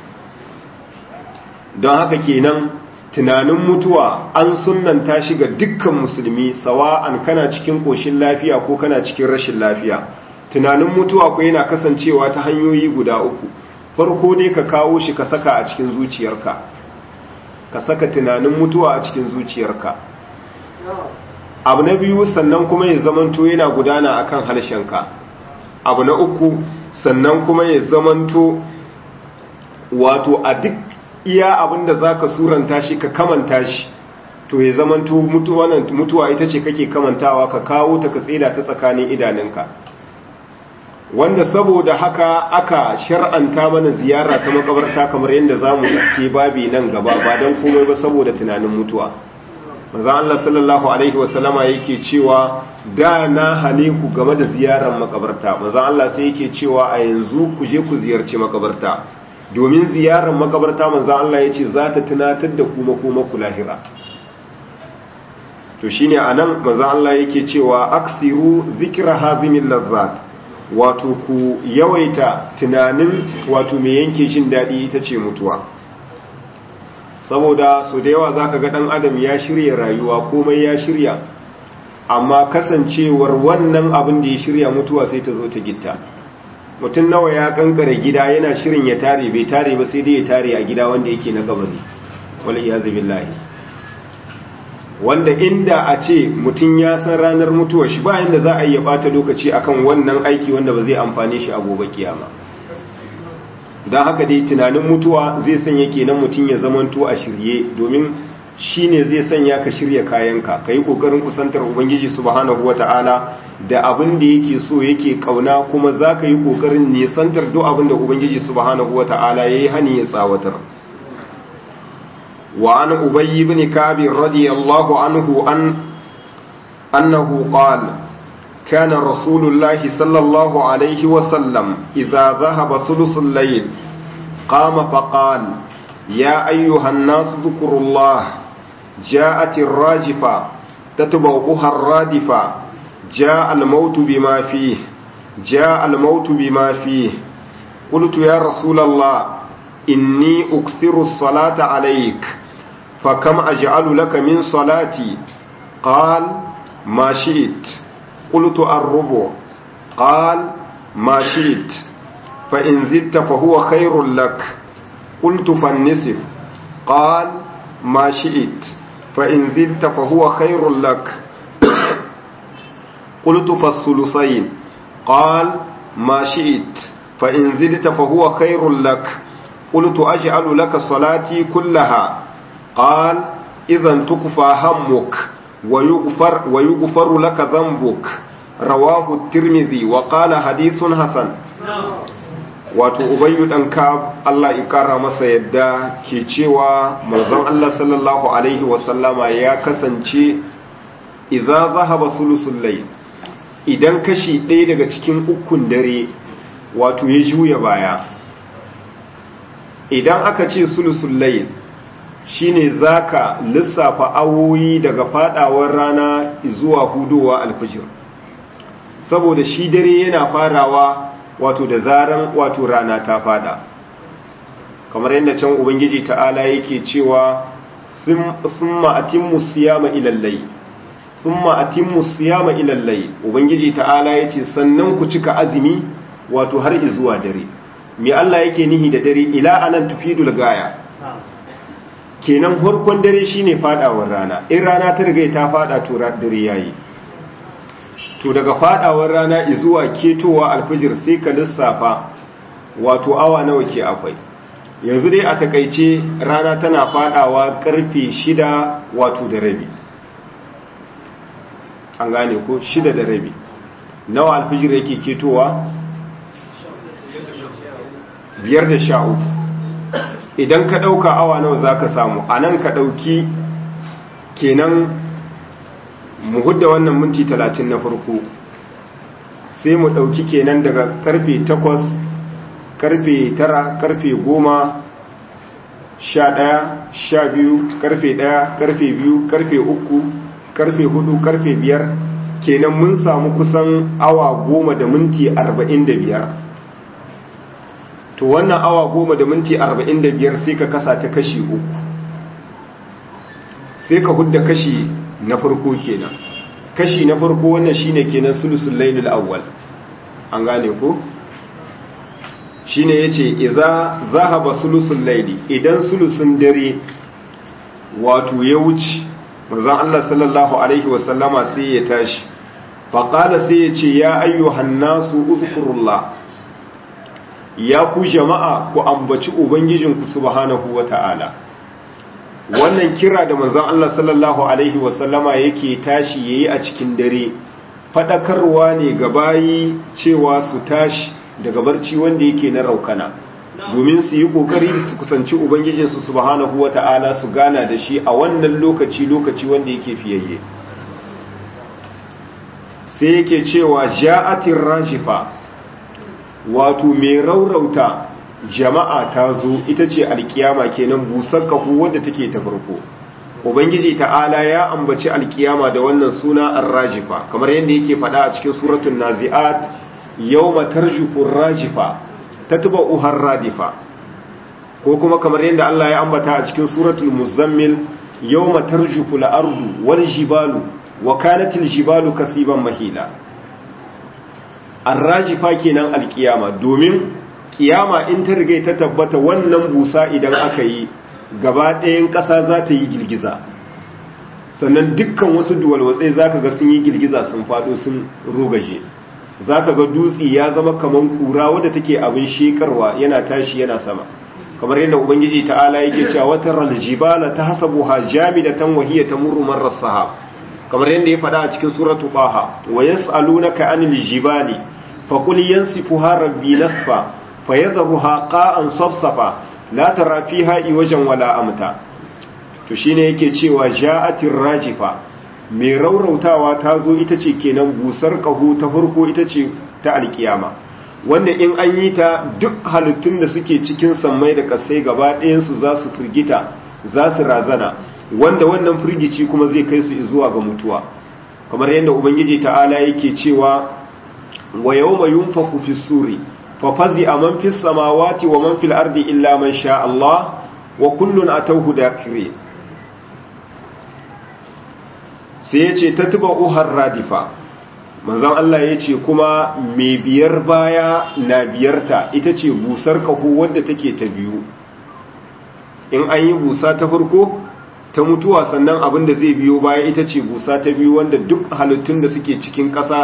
Speaker 1: don haka kenan tunanin mutuwa an sunnanta shi ga dukkan musulmi sawa'an kana cikin ƙoshin lafiya ko kana cikin rashin lafiya tunanin mutuwa ko yana kasancewa ta hanyoyi guda uku farko dai ka kawo shi ka saka a cikin zuciyarka ka saka tunanin mutuwa a cikin zuciyarka abu na biyu sannan kuma ya zamanto yana gudana akan harshenka abu na uku sannan kuma ya zamanto wato a duk iya abinda za ka suranta shi ka kamanta shi to ya zamanto mutuwa ita ce kake kamantawa ka kawo ta ka tseda ta tsakanin idanunka wanda saboda haka aka shar'anta mana ziyara ta makabarta kamar yadda za mu ke babi nan gaba ba don komai ba saboda tunanin mutuwa maza Allah sallallahu alaihi wasallama yake cewa da na hane ku game da ziyarar makabarta maza Allah sai yake cewa a yanzu ku je ku ziyarci makabarta domin ziyarar makabarta maza Allah ya ce za ta tunatar da kuma kuma ku lahira to shine anan maza Allah yake cewa aksiru zikra hazimin lazzat wato ku yawaita tunanin wato mai yanke shin daɗi ita ce mutuwa saboda so da yawa zaka ga dan adam ya shirya rayuwa komai ya shirya amma kasancewar wannan abin da ya shirya mutuwa sai ta zo ta gitta mutum nawa ya kankare gida yana shirin ya tare bai tare ba sai dai ya tare a gida wanda yake na gabari wal iyazu billahi wanda inda a ce mutum ya san ranar mutuwar shi bayan da za a yi ya bata lokaci akan wannan aiki wanda ba zai amfane shi a gobe kiyama don haka dai tunanin mutuwa zai sanya kenan mutum ya zamanto a shirye domin shi ne zai sanya ka shirya kayanka ka yi ƙoƙarin kusantar ubangiji subhanahu wata'ala da abin da yake so yake ƙauna kuma za ka yi ƙoƙarin nisantar duk abin da ubangiji subhanahu wata'ala ya yi hani ya tsawatar wa an ubayyi ibn kabi radiyallahu anhu an annahu qala كان رسول الله صلى الله عليه وسلم إذا ذهب ثلث الليل قام فقال يا أيها الناس ذكروا الله جاءت الراجفة تتبعها الرادفة جاء الموت بما فيه جاء الموت بما فيه قلت يا رسول الله إني أكثر الصلاة عليك فكم أجعل لك من صلاتي قال ما شئت قلت الربع قال ما شئت فإن زدت فهو خير لك قلت فالنصف قال ما شئت فإن زدت فهو خير لك قلت فالثلثين قال ما شئت fa in zidta fa huwa khairul lak qultu aj'alu laka salati kullaha qal idhan tukfa hammuk wa yughfar wa yughfaru laka dhanbuk rawahu at-tirmidhi wa qala hadithun hasan wato ubayyu dan ka Allah ya kara masa yadda ke cewa manzon Allah sallallahu alaihi wa sallama ya kasance idza zahaba sulusul layl idan kashi ɗaya daga cikin ukun dare wato ya juya baya idan aka ce sulusul layl shine zaka lissafa awoyi daga fadawar rana zuwa hudowa alfijir saboda shi dare yana farawa wato da zaran wato rana ta fada kamar yadda can ubangiji ta'ala yake cewa thumma atimmu siyama ila layl thumma atimmu siyama ila layl ubangiji ta'ala yace sannan ku cika azumi wato har zuwa dare me Allah yake nihi da dare ila anan tufidul gaya kenan farkon dare shine fadawar rana in rana ta riga ta fada to dare yayi to daga fadawar rana zuwa ketowa alfijir sai ka lissafa wato awa nawa ke akwai yanzu dai a takaice rana tana fadawa karfe shida wato da rabi an gane ko shida da rabi nawa alfijir yake ketowa biyar da sha uku idan ka ɗauka awa nawa za ka samu a nan ka ɗauki kenan mu hudda wannan minti talatin na farko sai mu ɗauki kenan daga karfe takwas karfe tara karfe goma sha ɗaya sha biyu karfe ɗaya karfe biyu karfe uku karfe hudu karfe biyar kenan mun samu kusan awa goma da minti arba'in da biyar to wannan awa goma da minti arba'in da biyar sai ka kasa ta kashi uku sai ka hudda kashi na farko kenan kashi na farko wannan shine kenan sulusul lailul awwal an gane ko shine yace idza zahaba sulusul laili idan sulusun dare wato ya wuce manzon Allah sallallahu alaihi wasallama sai ya tashi faqala sai ya ce ya ayyuhan nasu uzkurullah ya ku jama'a ku ambaci ubangijinku subhanahu wata'ala wannan kira da manzon Allah sallallahu alaihi wasallama yake tashi yayi a cikin dare fadakarwa ne ga bayi cewa su tashi daga barci wanda yake na raukana domin su yi kokari su kusanci ubangijinsu subhanahu wata'ala su gana da shi a wannan lokaci lokaci wanda yake fiyayye sai yake cewa ja'atir rajifa wato mai raurauta jama'a ta zo ita ce alkiyama kenan busar kahu wadda take ta farko ubangiji ta'ala ya ambaci alkiyama da wannan suna ar-rajifa kamar yadda yake faɗa a cikin suratul nazi'at yawma tarjufu ar-rajifa tatba'u har-radifa ko kuma kamar yadda Allah ya ambata a cikin suratul muzammil yawma tarjufu al-ardu wal jibalu wa kanatil jibalu kasiban mahila ar-rajifa kenan alkiyama domin kiyama in ta riga ta tabbata wannan busa idan aka yi gaba ɗayan ƙasa za ta yi girgiza sannan dukkan wasu duwalwatsai za ka ga sun yi girgiza sun faɗo sun rogaje za ka ga dutse ya zama kamar kura wadda take abin shekarwa yana tashi yana sama kamar yadda ubangiji ta'ala yake cewa wata raljibala ta hasabu ha jamidatan wahiya tamurru marar sahab kamar yadda ya faɗa a cikin suratu baha wa yas'alunaka anil jibali faqul yansifuha rabbi nasfa fayadharuha qa'an safsafa la tara fiha iwajan wala amta to shine yake cewa ja'atir rajifa mai raurautawa ta zo ita ce kenan busar kahu ta farko ita ce ta alkiyama wanda in an yi ta duk halittun da suke cikin sammai da kasai gaba ɗayansu za su firgita za su razana wanda wannan firgici kuma zai kai su zuwa ga mutuwa kamar yadda ubangiji ta'ala yake cewa wa yawma yunfaku fi suri fa fazi'a man fis samawati wa man fil ardi illa man sha Allah wa kullun atawhu dakirin sai yace tatba'u har radifa manzon Allah yace kuma mai biyar baya na biyarta ita ce busar kaho wadda take ta biyu in an yi busa ta farko ta mutuwa sannan abin da zai biyo baya ita ce busa ta biyu wanda duk halittun da suke cikin ƙasa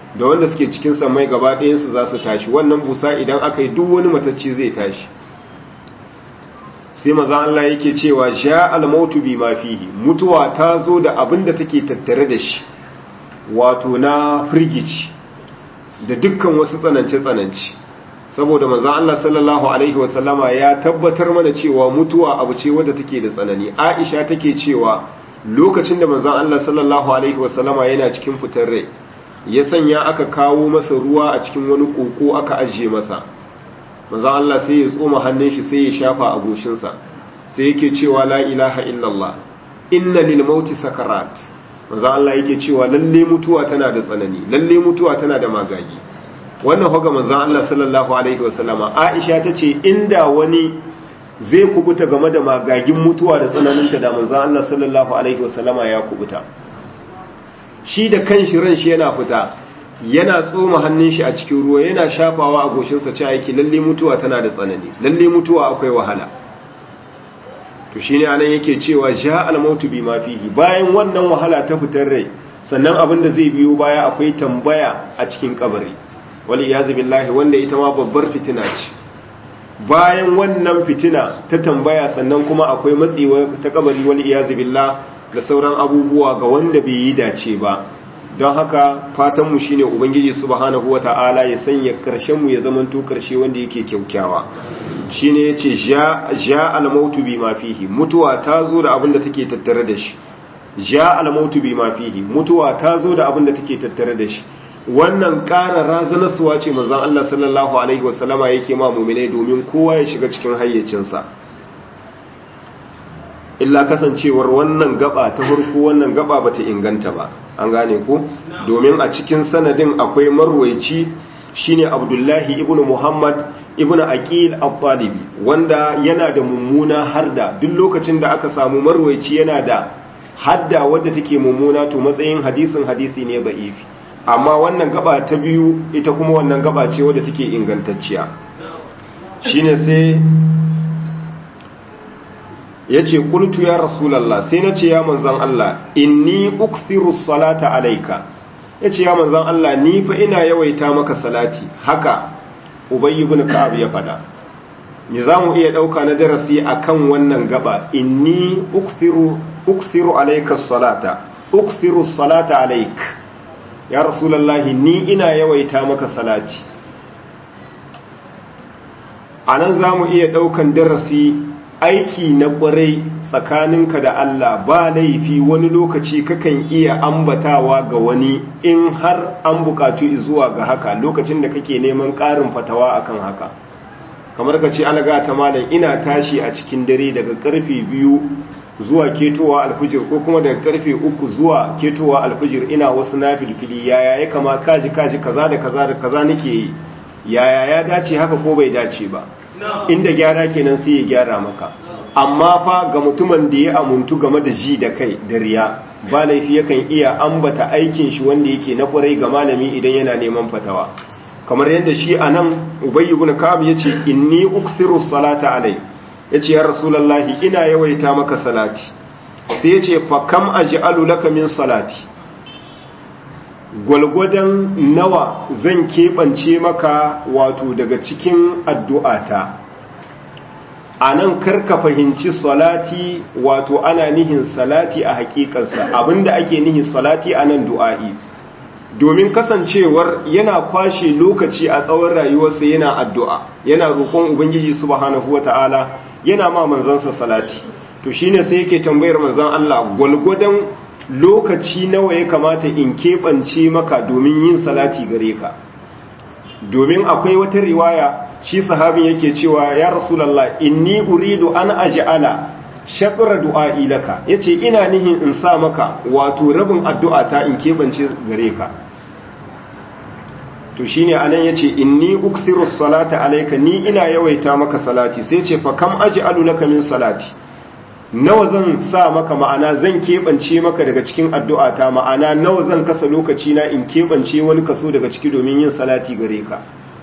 Speaker 1: da wanda suke cikin samai gaba ɗayansu za su tashi wannan busa idan aka yi duk wani matacci zai tashi sai maza Allah yake cewa sha almautu bi ma fihi mutuwa ta zo da abin da take tattare da shi wato na firgici da dukkan wasu tsanance-tsanance saboda maza Allah sallallahu alaihi wasallama ya tabbatar mana cewa mutuwa abu ce wadda take da tsanani Aisha take cewa lokacin da manzon Allah sallallahu alaihi wasallama yana cikin fitar rai ya sanya aka kawo masa ruwa a cikin wani koko aka ajiye masa manzon Allah sai ya tsoma hannun shi sai ya shafa a goshinsa sai yake cewa la ilaha illallah inna lil mauti sakarat manzon Allah yake cewa lalle mutuwa tana da tsanani lalle mutuwa tana da magagi wannan hoga manzon Allah sallallahu alaihi wasallama Aisha tace inda wani zai kubuta game da magagin mutuwa da tsananinta da manzon Allah sallallahu alaihi wasallama ya kubuta shi da kanshi ran shi yana fita yana tsoma hannun shi a cikin ruwa yana shafawa a goshinsa ce aiki lalle mutuwa tana da tsanani lalle mutuwa akwai wahala to shine anan yake cewa ja al-mautu bima fihi bayan wannan wahala ta fitar rai sannan abin da zai biyo baya akwai tambaya a cikin kabari wal iyaz billahi wanda ita ma babbar fitina ce bayan wannan fitina ta tambaya sannan kuma akwai matsewa ta kabari wal iyaz billah da sauran abubuwa ga wanda bai yi dace ba don haka fatanmu shine ubangiji subhanahu wata'ala ya sanya karshen mu ya zamanto karshe wanda yake kyaukyawa shine yace ja ja al-mautu bima fihi mutuwa ta zo da abin da take tattare da shi ja al-mautu bima fihi mutuwa ta zo da abin da take tattare da shi wannan ƙara razanarsuwa ce manzon Allah sallallahu alaihi wasallama yake ma mu'minai domin kowa ya shiga cikin hayyacinsa illa kasancewar wannan gaba ta farko wannan gaba bata inganta ba an gane ku domin a cikin sanadin akwai marwaici shine Abdullahi ibnu Muhammad ibnu Aqil al-Talibi wanda yana da mummuna harda duk lokacin da aka samu marwaici yana da hadda wadda take mummuna to matsayin hadisin hadisi ne da'ifi amma wannan gaba ta biyu ita kuma wannan gaba ce wadda take ingantacciya shine sai ya ce kultu ya rasulallah sai na ce ya manzan Allah inni uksiru salata alaika ya ce ya manzan Allah ni fa ina yawaita maka salati haka ubayi bin ka'ab ya fada ni za mu iya ɗauka na darasi akan wannan gaba inni uksiru uksiru alaika salata uksiru salata alaik ya rasulallah ni ina yawaita maka salati a nan za mu iya ɗaukan darasi aiki na ƙwarai tsakaninka da Allah ba laifi wani lokaci kakan iya ambatawa ga wani in har an bukatu zuwa ga haka lokacin da kake neman ƙarin fatawa akan haka kamar ka ce alaga ta malam ina tashi a cikin dare daga karfe biyu zuwa ketowa alfijir ko kuma daga karfe uku zuwa ketowa alfijir ina wasu na filfili yaya ya kama kaji kaji kaza da kaza da kaza nake yi yaya ya dace haka ko bai dace ba inda gyara kenan sai ya gyara maka amma fa ga mutumin da ya amuntu game da ji da kai da riya ba laifi yakan iya ambata aikin shi wanda yake na kwarai ga malami idan yana neman fatawa kamar yadda shi anan ubayy ibn ka'ab yace inni ukthiru salata alai yace ya rasulullahi ina yawaita maka salati sai yace fa kam aj'alu laka min salati gwalgwadon nawa zan keɓance maka wato daga cikin addu'ata a nan karka fahimci salati wato ana nihin salati a hakikarsa abinda ake nihin salati a nan du'a'i domin kasancewar yana kwashe lokaci a tsawon rayuwarsa yana addu'a yana roƙon ubangiji subhanahu wata'ala yana ma manzansa salati to shine sai yake tambayar manzan Allah gwalgwadon lokaci nawa ya kamata in keɓance maka domin yin salati gare ka domin akwai wata riwaya shi sahabin yake cewa ya rasulallah inni uridu an aj'ala shaqra du'a'i laka yace ina nihin in sa maka wato rabin addu'a ta in keɓance gare ka to shine anan yace inni uksiru salata alayka ni ina yawaita maka salati sai ce fa kam aj'alu laka min salati nawa zan sa maka ma'ana zan keɓance maka daga cikin addu'ata ma'ana nawa zan kasa lokaci na in keɓance wani kaso daga ciki domin yin salati gare ka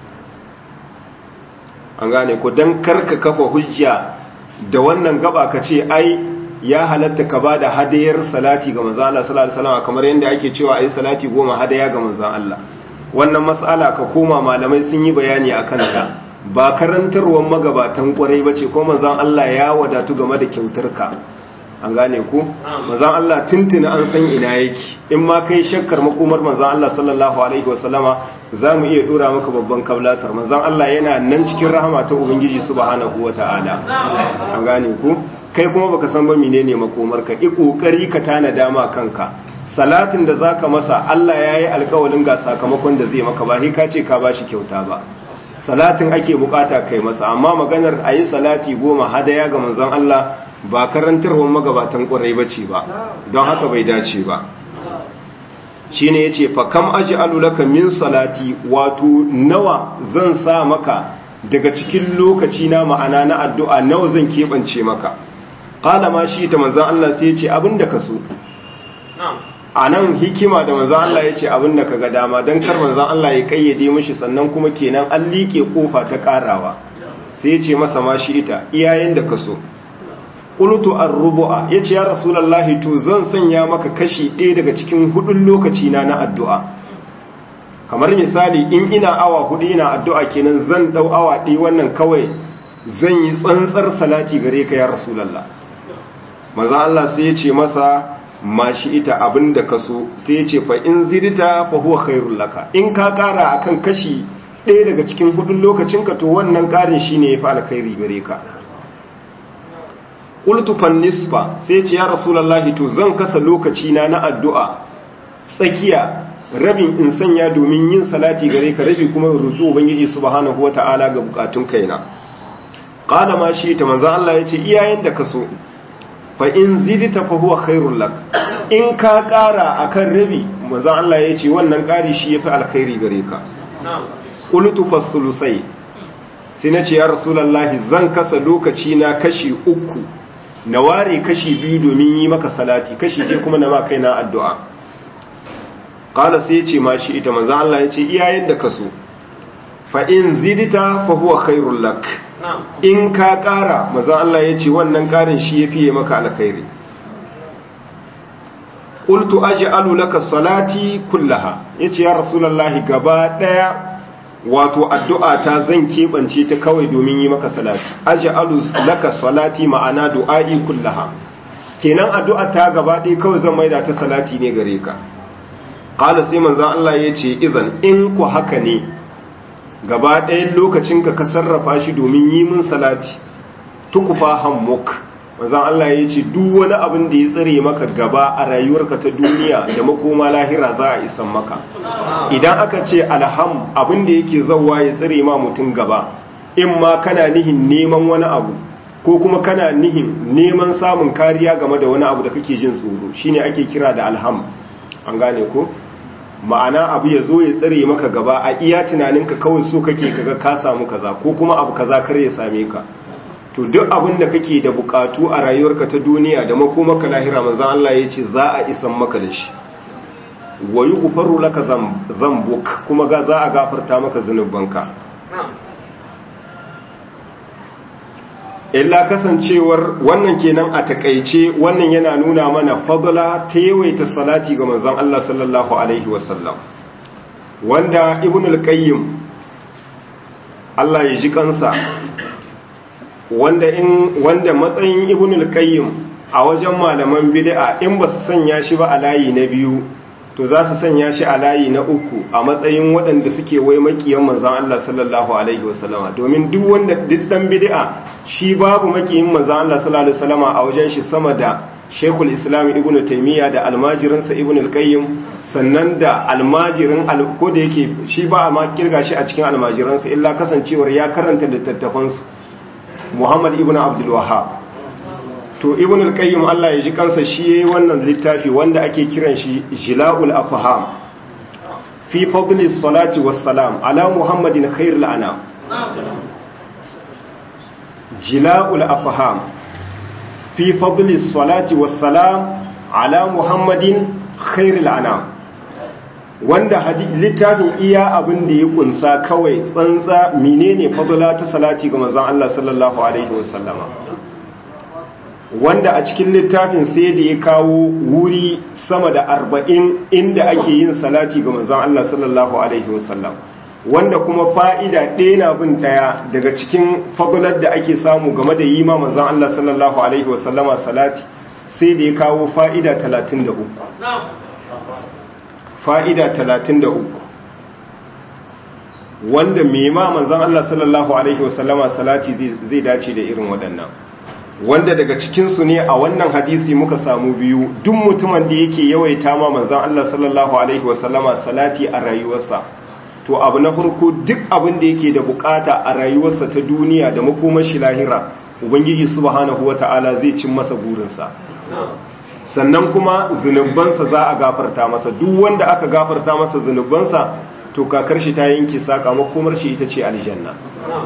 Speaker 1: an gane ko don karka kafa hujja da wannan gaba ka ce ai ya halatta ka ba da hadayar salati ga manzan Allah sallallahu alaihi wasallam kamar yadda ake cewa ai salati goma hadaya ga manzan Allah wannan mas'ala ka koma malamai sun yi bayani a kanta ba karantarwar magabatan kwarai ba ce ko manzan Allah ya wadatu game da kyautarka an gane ku manzan Allah tuntuna an san ina yake in ma kai shakkar makomar manzan Allah sallallahu alaihi wasallama za mu iya dora maka babban kablasar manzan Allah yana nan cikin rahama ta ubangiji subhanahu wataala an gane ku kai kuma baka san ba menene makomar ka i kokari ka tana dama kanka salatin da zaka masa Allah yayi alƙawarin ga sakamakon da zai maka ba sai ka ce ka bashi kyauta ba salatin ake bukata kai masa amma maganar ayi salati goma hadaya ga manzon Allah ba karantarwar magabatan ƙwarai bace ba don haka bai dace ba shine yace fa kam aj'alu laka min salati wato nawa zan sa maka daga cikin lokaci na ma'ana na addu'a nawa zan kebance maka qala ma shi ta manzon Allah sai yace abinda ka so a nan hikima da manzan Allah ya ce abin da ka ga dama don kar manzan Allah ya kayyade mishi sannan kuma kenan an liƙe ƙofa ta ƙarawa sai ya ce masa ma shi ita iyayen da ka so ƙulutu an rubu'a ya ce ya rasulallahi to zan sanya maka kashi ɗaya daga cikin hudun lokaci na na addu'a kamar misali in ina awa hudu ina addu'a kenan zan ɗau awa ɗaya wannan kawai zan yi tsantsar salati gare ka ya rasulallah manzan Allah sai ya ce masa ma shi ita abin da ka so sai ce fa in zidita fa huwa khairul laka in ka kara akan kashi ɗaya daga cikin hudun lokacin ka to wannan karin shine yafi alkhairi gare ka qultu fan nisfa sai ce ya rasulullahi to zan kasa lokaci na na addu'a tsakiya rabin in sanya domin yin salati gare ka rabi kuma roki ubangiji subhanahu wataala ga bukatun kaina qala ma shi ta manzo Allah yace iyayen da ka so fa in zidita fa huwa khairul lak in ka kara akan rabi manzo Allah ya ce wannan kari shi yafi alkhairi gare ka qultu fasulusai sai nace ya rasulullahi zan kasa lokaci na kashi uku na ware kashi biyu domin yi maka salati kashi ɗaya kuma na ma kaina addu'a qala sai ya ce ma shi ita manzo Allah ya ce iyayen da kaso fa in zidita fa huwa khairul lak in ka ƙara mazan Allah ya ce wannan ƙarin shi ya fiye maka alkhairi ƙultu aji alulaka salati kullaha ya ce ya rasulallah gaba ɗaya wato addu'a ta zan keɓance ta kawai domin yi maka salati aji alulaka salati ma'ana du'a'i kullaha kenan addu'a ta gaba ɗaya kawai zan maida ta salati ne gare ka ƙala sai manzan Allah ya ce izan in ku haka ne gaba ɗayan lokacin ka ka sarrafa shi domin yi min salati tukufa hammuk manzon Allah ya ce duk wani abin da ya tsare maka gaba a rayuwarka ta duniya da makoma lahira za a isan maka idan aka ce alham abin da yake zawwa ya tsare ma mutum gaba in ma kana nihin neman wani abu ko kuma kana nihin neman samun kariya game da wani abu da kake jin tsoro shine ake kira da alham an gane ko ma'ana abu ya zo ya tsare maka gaba a iya tunaninka kawai so kake kaga ka samu kaza ko kuma abu kaza kar ya same ka to duk abin da kake da bukatu a rayuwarka ta duniya da makomaka lahira manzon Allah ya ce za a isan maka da shi wa yughfaru laka dhanbuk kuma ga za a gafarta maka zanubanka illa kasancewar wannan kenan a takaice wannan yana nuna mana fadla ta yawaita salati ga manzon Allah sallallahu alaihi wasallam wanda ibn al-qayyim Allah ya ji kansa wanda in wanda matsayin ibn al-qayyim a wajen malaman bid'a in ba su sanya shi ba a layi na biyu to za su sanya shi a layi na uku a matsayin waɗanda suke wai makiyan manzan Allah sallallahu alaihi wasallama domin duk wanda duk dan bid'a shi babu makiyin manzan Allah sallallahu alaihi wasallama a wajen shi sama da Sheikhul Islam Ibn Taymiyyah da almajirinsa Ibn al-Qayyim sannan da almajirin ko da yake shi ba a ma kirga shi a cikin almajiransa illa kasancewar ya karanta littattafansu Muhammad Ibn Abdul Wahhab to ibn al-qayyim Allah ya ji kansa shi yayi wannan littafi wanda ake kiran shi jila'ul afham fi fadli salati wassalam ala muhammadin khairul anam jila'ul afham fi fadli salati wassalam ala muhammadin khairul anam wanda littafin iya abin da ya kunsa kawai tsantsa menene fadla ta salati ga manzon Allah sallallahu alaihi wasallama wanda a cikin littafin sai da ya kawo wuri sama da arba'in inda ake yin salati ga manzon Allah sallallahu alaihi wasallam wanda kuma fa'ida ɗaya na bin ɗaya daga cikin fagular da ake samu game da yi ma manzon Allah sallallahu alaihi wasallama salati sai da ya kawo fa'ida talatin da uku fa'ida talatin da uku wanda mema manzan Allah sallallahu Alaihi wasallama salati zai dace da irin waɗannan wanda daga cikinsu ne a wannan hadisi muka samu biyu duk mutumin da yake yawaita ma manzan Allah sallallahu Alaihi wasallama salati a rayuwarsa to abu na farko duk abin da yake da bukata a rayuwarsa ta duniya da makomashi lahira ubangiji subhanahu wata'ala zai cin masa burinsa sannan kuma zunubansa za a gafarta masa duk wanda aka gafarta masa zunubansa to kakar shi ta yanke saka makomar shi ita ce aljanna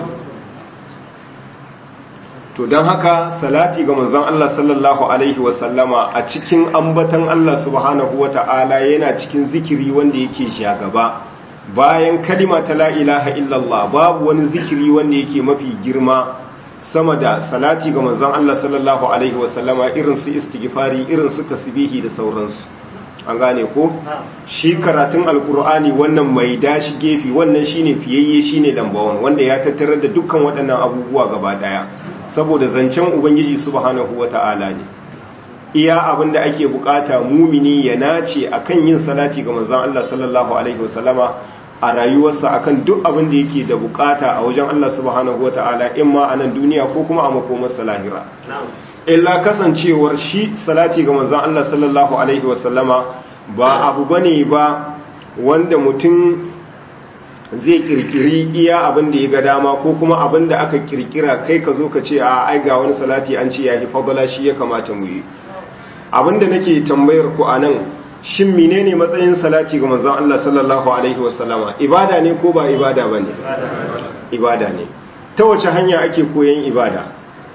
Speaker 1: to don haka salati ga manzon Allah sallallahu alaihi wasallama a cikin ambatan Allah subhanahu wata'ala yana cikin zikiri wanda yake shagaba bayan kalima ta la ilaha illallah babu wani zikiri wanda yake mafi girma sama da salati ga manzon Allah sallallahu alaihi wasallama irin su istighfari irin su tasbihi da sauransu an gane ko shi karatun alkur'ani wannan mai dashi gefe wannan shine fiyayye shine lambawan wanda ya tattarar da dukkan waɗannan abubuwa gaba daya saboda zancen ubangiji subhanahu wata'ala ne iya abin da ake bukata mumini ya nace akan yin salati ga manzon Allah sallallahu alaihi wasallama a rayuwarsa akan duk abin da yake da bukata a wajen Allah subhanahu wata'ala in ma a nan duniya ko kuma a makomarsa lahira illa kasancewar shi salati ga manzon Allah sallallahu alaihi wasallama ba abu bane ba wanda mutum zai kirkiri iya abin da ya ga dama ko kuma abin da aka kirkira kai ka zo ka ce a ai ga wani salati an ce ya fi fadala shi ya kamata mu yi abin da nake tambayar ku anan shin menene matsayin salati ga manzon Allah sallallahu alaihi wasallama ibada ne ko ba ibada bane ibada ne ta wace hanya ake koyon ibada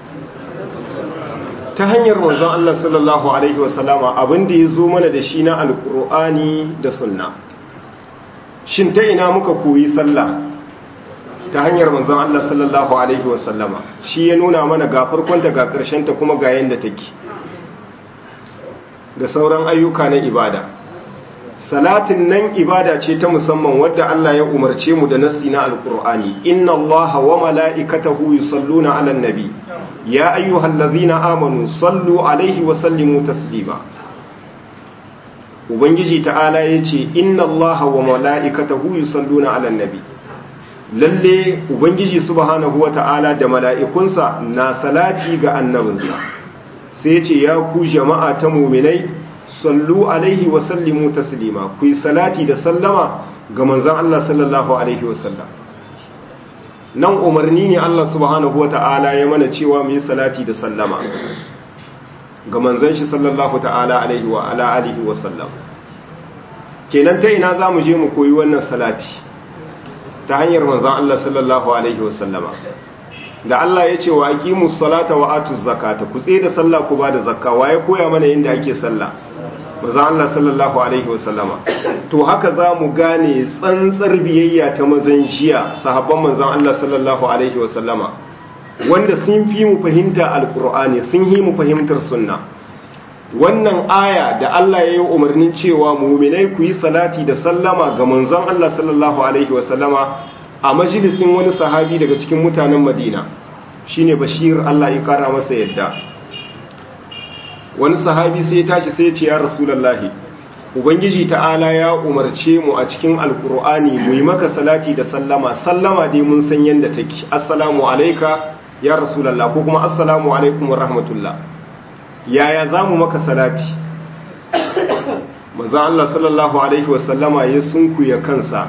Speaker 1: ta hanyar manzon Allah sallallahu alaihi wasallama abinda ya zo mana da shi na alkur'ani da sunna shin ta ina muka koyi sallah ta hanyar manzon Allah sallallahu alaihi wasallama shi ya nuna mana ga farkonta ga ta kuma ga yanda take da sauran ayyuka na ibada salatin nan ibada ce ta musamman wadda Allah ya umarce mu da nassi na alkur'ani inna allaha wa mala'ikatahu yusalluna 'alan nabi ya ayyuhallazina amanu sallu alaihi wa sallimu taslima ubangiji ta'ala yace inna allaha wa mala'ikatahu yusalluna 'alan nabi lalle ubangiji subhanahu wa ta'ala da mala'ikunsa na salati ga annabinsa sai yace ya ku jama'a ta mu'minai sallu alaihi wa sallimu taslima ku yi salati da sallama ga manzon Allah sallallahu alaihi wa sallam nan umarni ne Allah subhanahu wa ta'ala ya mana cewa mu yi salati da sallama ga manzon shi sallallahu ta'ala alaihi wa ala alihi wa sallam kenan ta ina zamu je mu koyi wannan salati ta hanyar manzon Allah sallallahu alaihi wa sallama da Allah ya ce wa aqimus salata wa atuz zakata ku tsaye da sallah ku ba da zakka waye koya mana yadda ake sallah manzon Allah sallallahu alaihi wa sallama to haka za mu gane tsantsar biyayya ta mazan jiya sahabban manzon Allah sallallahu alaihi wa sallama wanda sun fi mu fahimta alqur'ani sun yi mu fahimtar sunna wannan aya da Allah ya yi umarnin cewa mu'minai ku yi salati da sallama ga manzon Allah sallallahu alaihi wa sallama a majalisin wani sahabi daga cikin mutanen Madina shine Bashir Allah ya kara masa yadda wani sahabi sai ya tashi sai ya ce ya Rasulullahi Ubangiji ta'ala ya umarce mu a cikin alkur'ani mu yi maka salati da sallama sallama dai mun san yadda take assalamu alaika ya Rasulullah ko kuma assalamu alaikum wa rahmatullah yaya za mu maka salati manzo Allah sallallahu alaihi wa sallama ya sunkuya kansa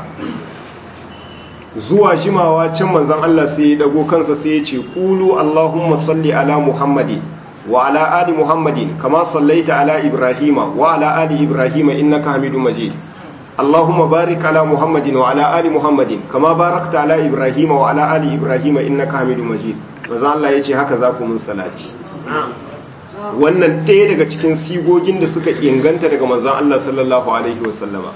Speaker 1: zuwa jimawa can manzon Allah sai ya dago kansa sai ya ce qulu allahumma salli ala muhammadin wa ala ali muhammadin kama sallaita ala ibrahima wa ala ali ibrahima innaka hamidum majid allahumma barik ala muhammadin wa ala ali muhammadin kama barakta ala ibrahima wa ala ali ibrahima innaka hamidum majid manzon Allah ya ce haka za ku mun salati wannan ɗaya daga cikin sigogin da suka inganta daga manzon Allah sallallahu alaihi wasallama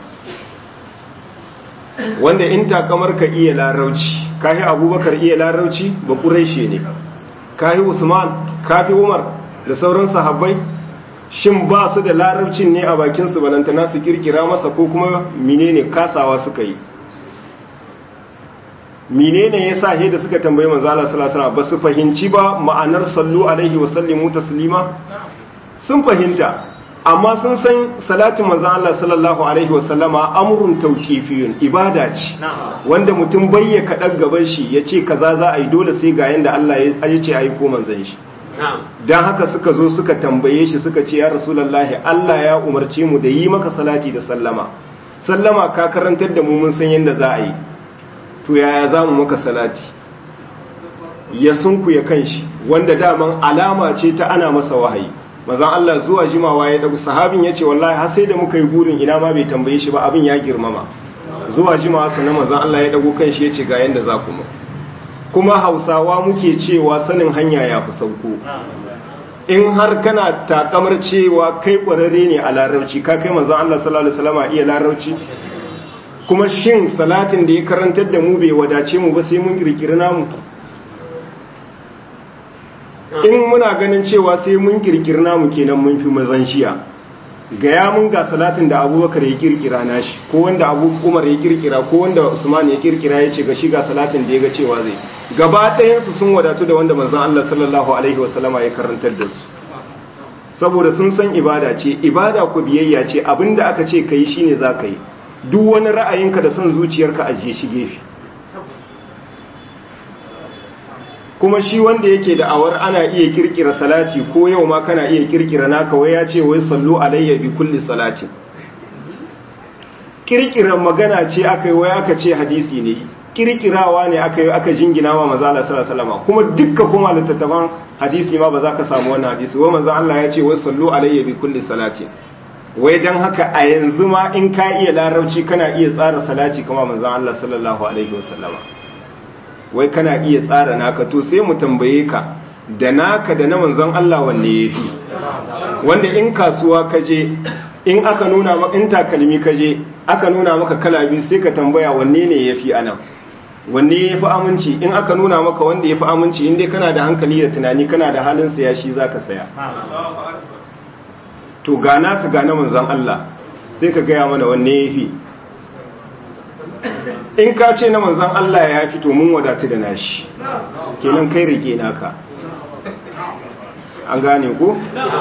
Speaker 1: wanda in takamar ka iya larauci kahi abubakar iya larauci ba ƙuraishe ne kahi usman kafi umar
Speaker 2: da sauran sahabbai shin ba su da larabcin ne a bakinsu balantana su kirkira masa ko kuma menene kasawa suka yi menene ya sa da suka tambayi manzala salasala ba su fahimci ba ma'anar sallu alaihi wasallimu taslima sun fahimta amma sun san salatin manzan Allah sallallahu alaihi wasallama amrun tauqifiyun ibada ce wanda mutum bayya kaɗan gaban shi ya ce kaza za a yi dole sai ga yanda Allah ya ce a yi ko manzan shi don haka suka zo suka tambaye shi suka ce ya rasulallahi Allah ya umarce mu da yi maka salati da sallama sallama ka karantar da mu mun san yadda za a yi to yaya za mu maka salati ya sunku ya kan shi wanda daman alama ce ta ana masa wahayi mazan Allah zuwa jimawa ya dagu sahabin ya ce wallahi har sai da muka yi burin ina ma bai tambaye shi ba abin ya girmama zuwa jimawa sannan mazan Allah ya dagu kan shi ya ce ga yadda za ku mu kuma hausawa muke cewa sanin hanya ya fi sauko in har kana takamar cewa kai kwararre ne a larabci ka kai manzon Allah sallallahu alaihi wasallam iya larabci kuma shin salatin da ya karantar da mu bai wadace mu ba sai mun kirkiri namu in muna ganin cewa sai mun kirkiri namu kenan mun fi mazan shiya gaya mun ga salatin da abubakar ya kirkira nashi ko wanda abu umar ya kirkira ko wanda usman ya kirkira ya ce ga shi ga salatin da ya ga cewa zai gaba ɗayansu sun wadatu da wanda manzon Allah sallallahu alaihi wasallama ya karantar da su saboda sun san ibada ce ibada ku biyayya ce abinda aka ce kai shine za ka yi duk wani ra'ayinka da son zuciyarka ajiye shi gefe kuma shi wanda yake da awar ana iya kirkira salati ko yau ma kana iya kirkira naka wai ya ce wai sallu alayya bi kulli salati kirkira magana ce aka yi wai aka ce hadisi ne kirkirawa ne aka yi aka jingina wa manzo Allah sallallahu alaihi wasallam kuma dukkan kuma littattafan hadisi ma ba za ka samu wannan hadisi wai manzo Allah ya ce wai sallu alayya bi kulli salati wai dan haka a yanzu ma in ka iya larabci kana iya tsara salati kuma manzo Allah sallallahu alaihi wasallam wai kana iya tsara naka to sai mu tambaye ka da naka da na manzon Allah wanne yafi wanda in kasuwa kaje in aka nuna maka in takalmi kaje aka nuna maka kala biyu sai ka tambaya wanne ne yafi anan wanne yafi aminci in aka nuna maka wanda yafi aminci in dai kana da hankali da tunani kana da halin saya shi zaka saya to ga naka ga na manzon Allah sai ka gaya mana wanne yafi in ka ce na manzan Allah ya fito mun wadatu da nashi kenan kai rike naka an gane ko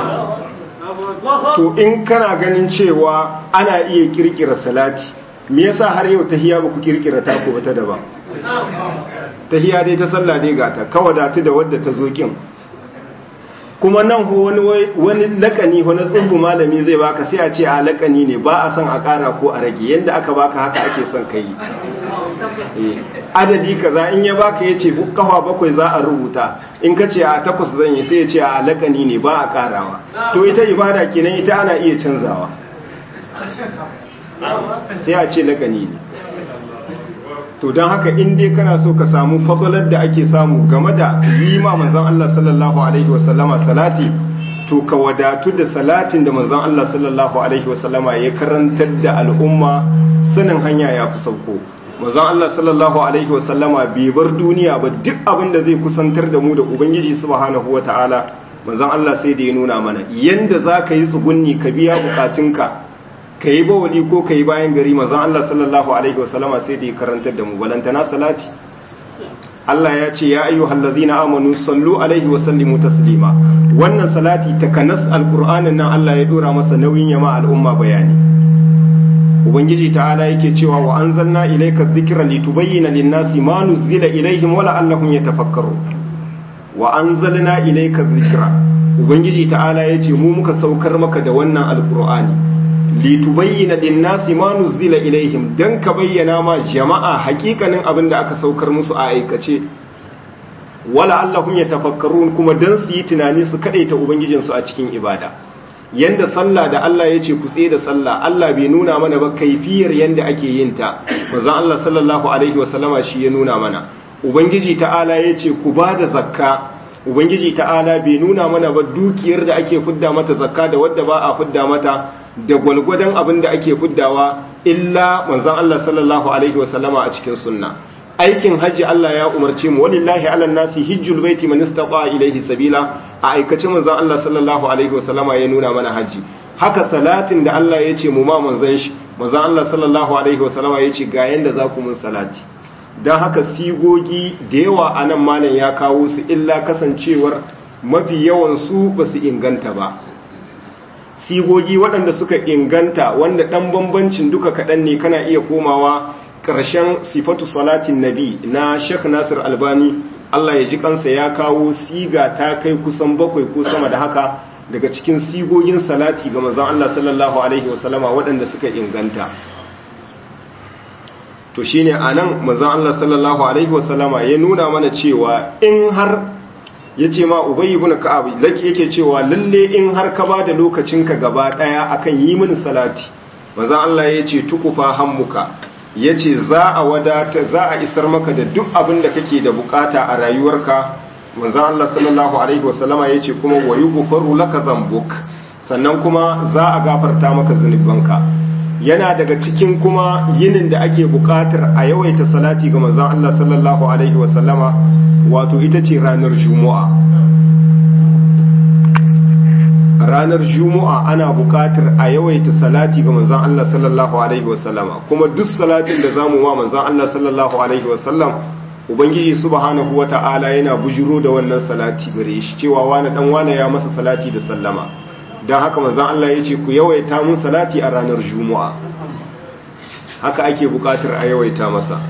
Speaker 2: to in kana ganin cewa ana iya kirkira salati me yasa har yau tahiya ba ku kirkira ta ko ta daban tahiya dai ta sallah dai gata ka wadatu da wadda ta zo kin kuma nan wani wani lakani wani tsubu malami zai baka sai a ce a lakani ne ba a son a kara ko a rage yanda aka baka haka ake son ka yi adadi kaza in ya baka ya ce kafa bakwai za a rubuta in ka ce a takwas zan yi sai ya ce a lakani ne ba a karawa to ita ibada kenan ita ana iya canzawa sai a ce lakani ne to don haka in dai kana so ka samu fadalar da ake samu game da yi ma manzon Allah sallallahu alaihi wasallama salati to ka wadatu da salatin da manzon Allah sallallahu alaihi wasallama ya karantar da al'umma sanin hanya ya fi sauko manzon Allah sallallahu alaihi wasallama bai bar duniya ba duk abin da zai kusantar da mu da ubangiji subhanahu wataala manzon Allah sai da ya nuna mana yanda za ka yi tsugunni ka biya bukatunka ka yi bawali ko ka yi bayan gari manzon Allah sallallahu alaihi wasallama sai da ya karantar da mu balantana salati Allah ya ce ya ayyuhal ladzina amanu sallu alaihi wa sallimu taslima wannan salati takanas alqur'anin nan Allah ya dora masa nauyin yama al'umma bayani ubangiji ta'ala yake cewa wa anzalna ilayka dhikra litubayyana lin-nasi ma nuzila ilayhim wa la'allahum yatafakkarun wa anzalna ilayka dhikra ubangiji ta'ala yace mu muka saukar maka da wannan alqur'ani litubayyana lin-nasi ma nuzila ilaihim dan ka bayyana ma jama'a hakikanin abin da aka saukar musu a aikace wala allahum yatafakkarun kuma dan su yi tunani su kadaita ubangijin su a cikin ibada yanda sallah da Allah yace ku tsaye da sallah Allah bai nuna mana ba kaifiyar yanda ake yin ta manzon Allah sallallahu alaihi wasallama shi ya nuna mana ubangiji ta'ala yace ku bada zakka ubangiji ta'ala bai nuna mana ba dukiyar da ake fidda mata zakka da wadda ba a fidda mata da gwalgwadon abin da ake fiddawa illa manzon Allah sallallahu alaihi wasallama a cikin sunna aikin hajji Allah ya umarce mu walillahi ala nasi hijjul baiti man istata ilayhi sabila a aikace manzon Allah sallallahu alaihi wasallama ya nuna mana hajji haka salatin da Allah ya ce mu ma manzon shi manzon Allah sallallahu alaihi wasallama ya ce ga yanda za ku mun salati dan haka sigogi da yawa anan malam ya kawo su illa kasancewar mafi yawan su ba su inganta ba sigogi waɗanda suka inganta wanda ɗan bambancin duka kaɗan ne kana iya komawa ƙarshen sifatu salatin nabi na Sheikh Nasir Albani Allah ya ji kansa ya kawo siga ta kai kusan bakwai ko sama da haka daga cikin sigogin salati ga manzon Allah sallallahu alaihi wasallama waɗanda suka inganta to shine anan manzon Allah sallallahu alaihi wasallama ya nuna mana cewa in har yace ma Ubay ibn Ka'ab laki yake cewa lalle in har ka bada lokacinka gaba daya akan yi mini salati manzon Allah yace tukufa hammuka ya ce za a wadata za a isar maka da duk abin da kake da bukata a rayuwarka manzan Allah sallallahu alaihi wasallama ya ce kuma wa yughfaru laka zambuk sannan kuma za a gafarta maka zunubanka yana daga cikin kuma yinin da ake bukatar a yawaita salati ga manzan Allah sallallahu alaihi wasallama wato ita ce ranar juma'a ranar juma'a ana buƙatar a yawaita salati ga manzon Allah sallallahu alaihi wasallama kuma duk salatin da zamu ma manzon Allah sallallahu alaihi wasallam ubangiji subhanahu wata'ala yana bujiro da wannan salati gare shi cewa wani dan wani ya masa salati da sallama dan haka manzon Allah yace ku yawaita mun salati a ranar juma'a haka ake buƙatar a yawaita masa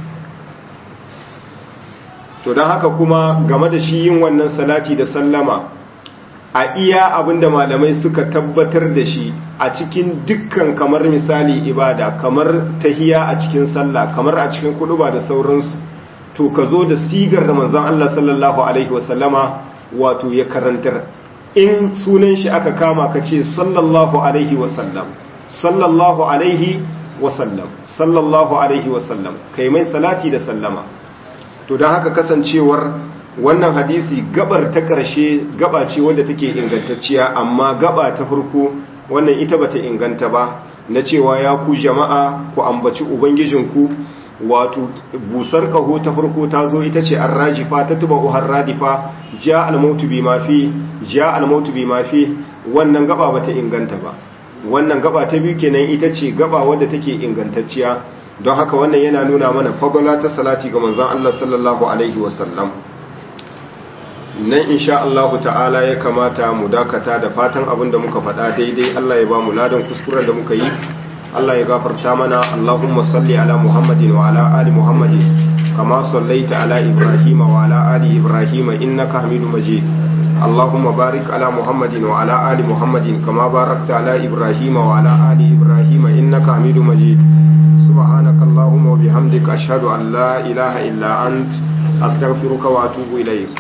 Speaker 2: to dan haka kuma game da shi yin wannan salati da sallama a iya abinda malamai suka tabbatar da shi a cikin dukkan kamar misali ibada kamar tahiya a cikin sallah kamar a cikin kuduba da sauransu to ka zo da sigar da manzon Allah sallallahu alaihi wasallama wato ya karantar in sunan shi aka kama ka ce sallallahu alaihi wasallam sallallahu alaihi wasallam sallallahu alaihi wasallam kai mai salati da sallama to don haka kasancewar wannan hadisi gabar ta ƙarshe gaba ce wadda take ingantacciya amma gaba ta farko wannan ita bata inganta ba na cewa ya ku jama'a ku ambaci ubangijinku wato busar kaho ta farko ta zo ita ce arrajifa ta tuba uhar radifa ja almautu bi mafi ja almautu bi mafi wannan gaba bata inganta ba wannan gaba ta biyu kenan ita ce gaba wadda take ingantacciya don haka wannan yana nuna mana fagala ta salati ga manzon Allah sallallahu alaihi wasallam nan insha Allahu ta'ala ya kamata mu dakata da fatan abin da muka faɗa daidai Allah ya ba mu ladan kuskuren da muka yi Allah ya gafarta mana Allahumma salli ala Muhammadin wa ala ali Muhammadin kama sallaita ala Ibrahim wa ala ali Ibrahim innaka Hamidum Majid Allahumma barik ala Muhammadin wa ala ali Muhammadin kama barakta ala Ibrahim wa ala ali Ibrahim innaka Hamidum Majid subhanaka Allahumma wa bihamdika ashhadu an la ilaha illa ant astaghfiruka wa atubu ilayk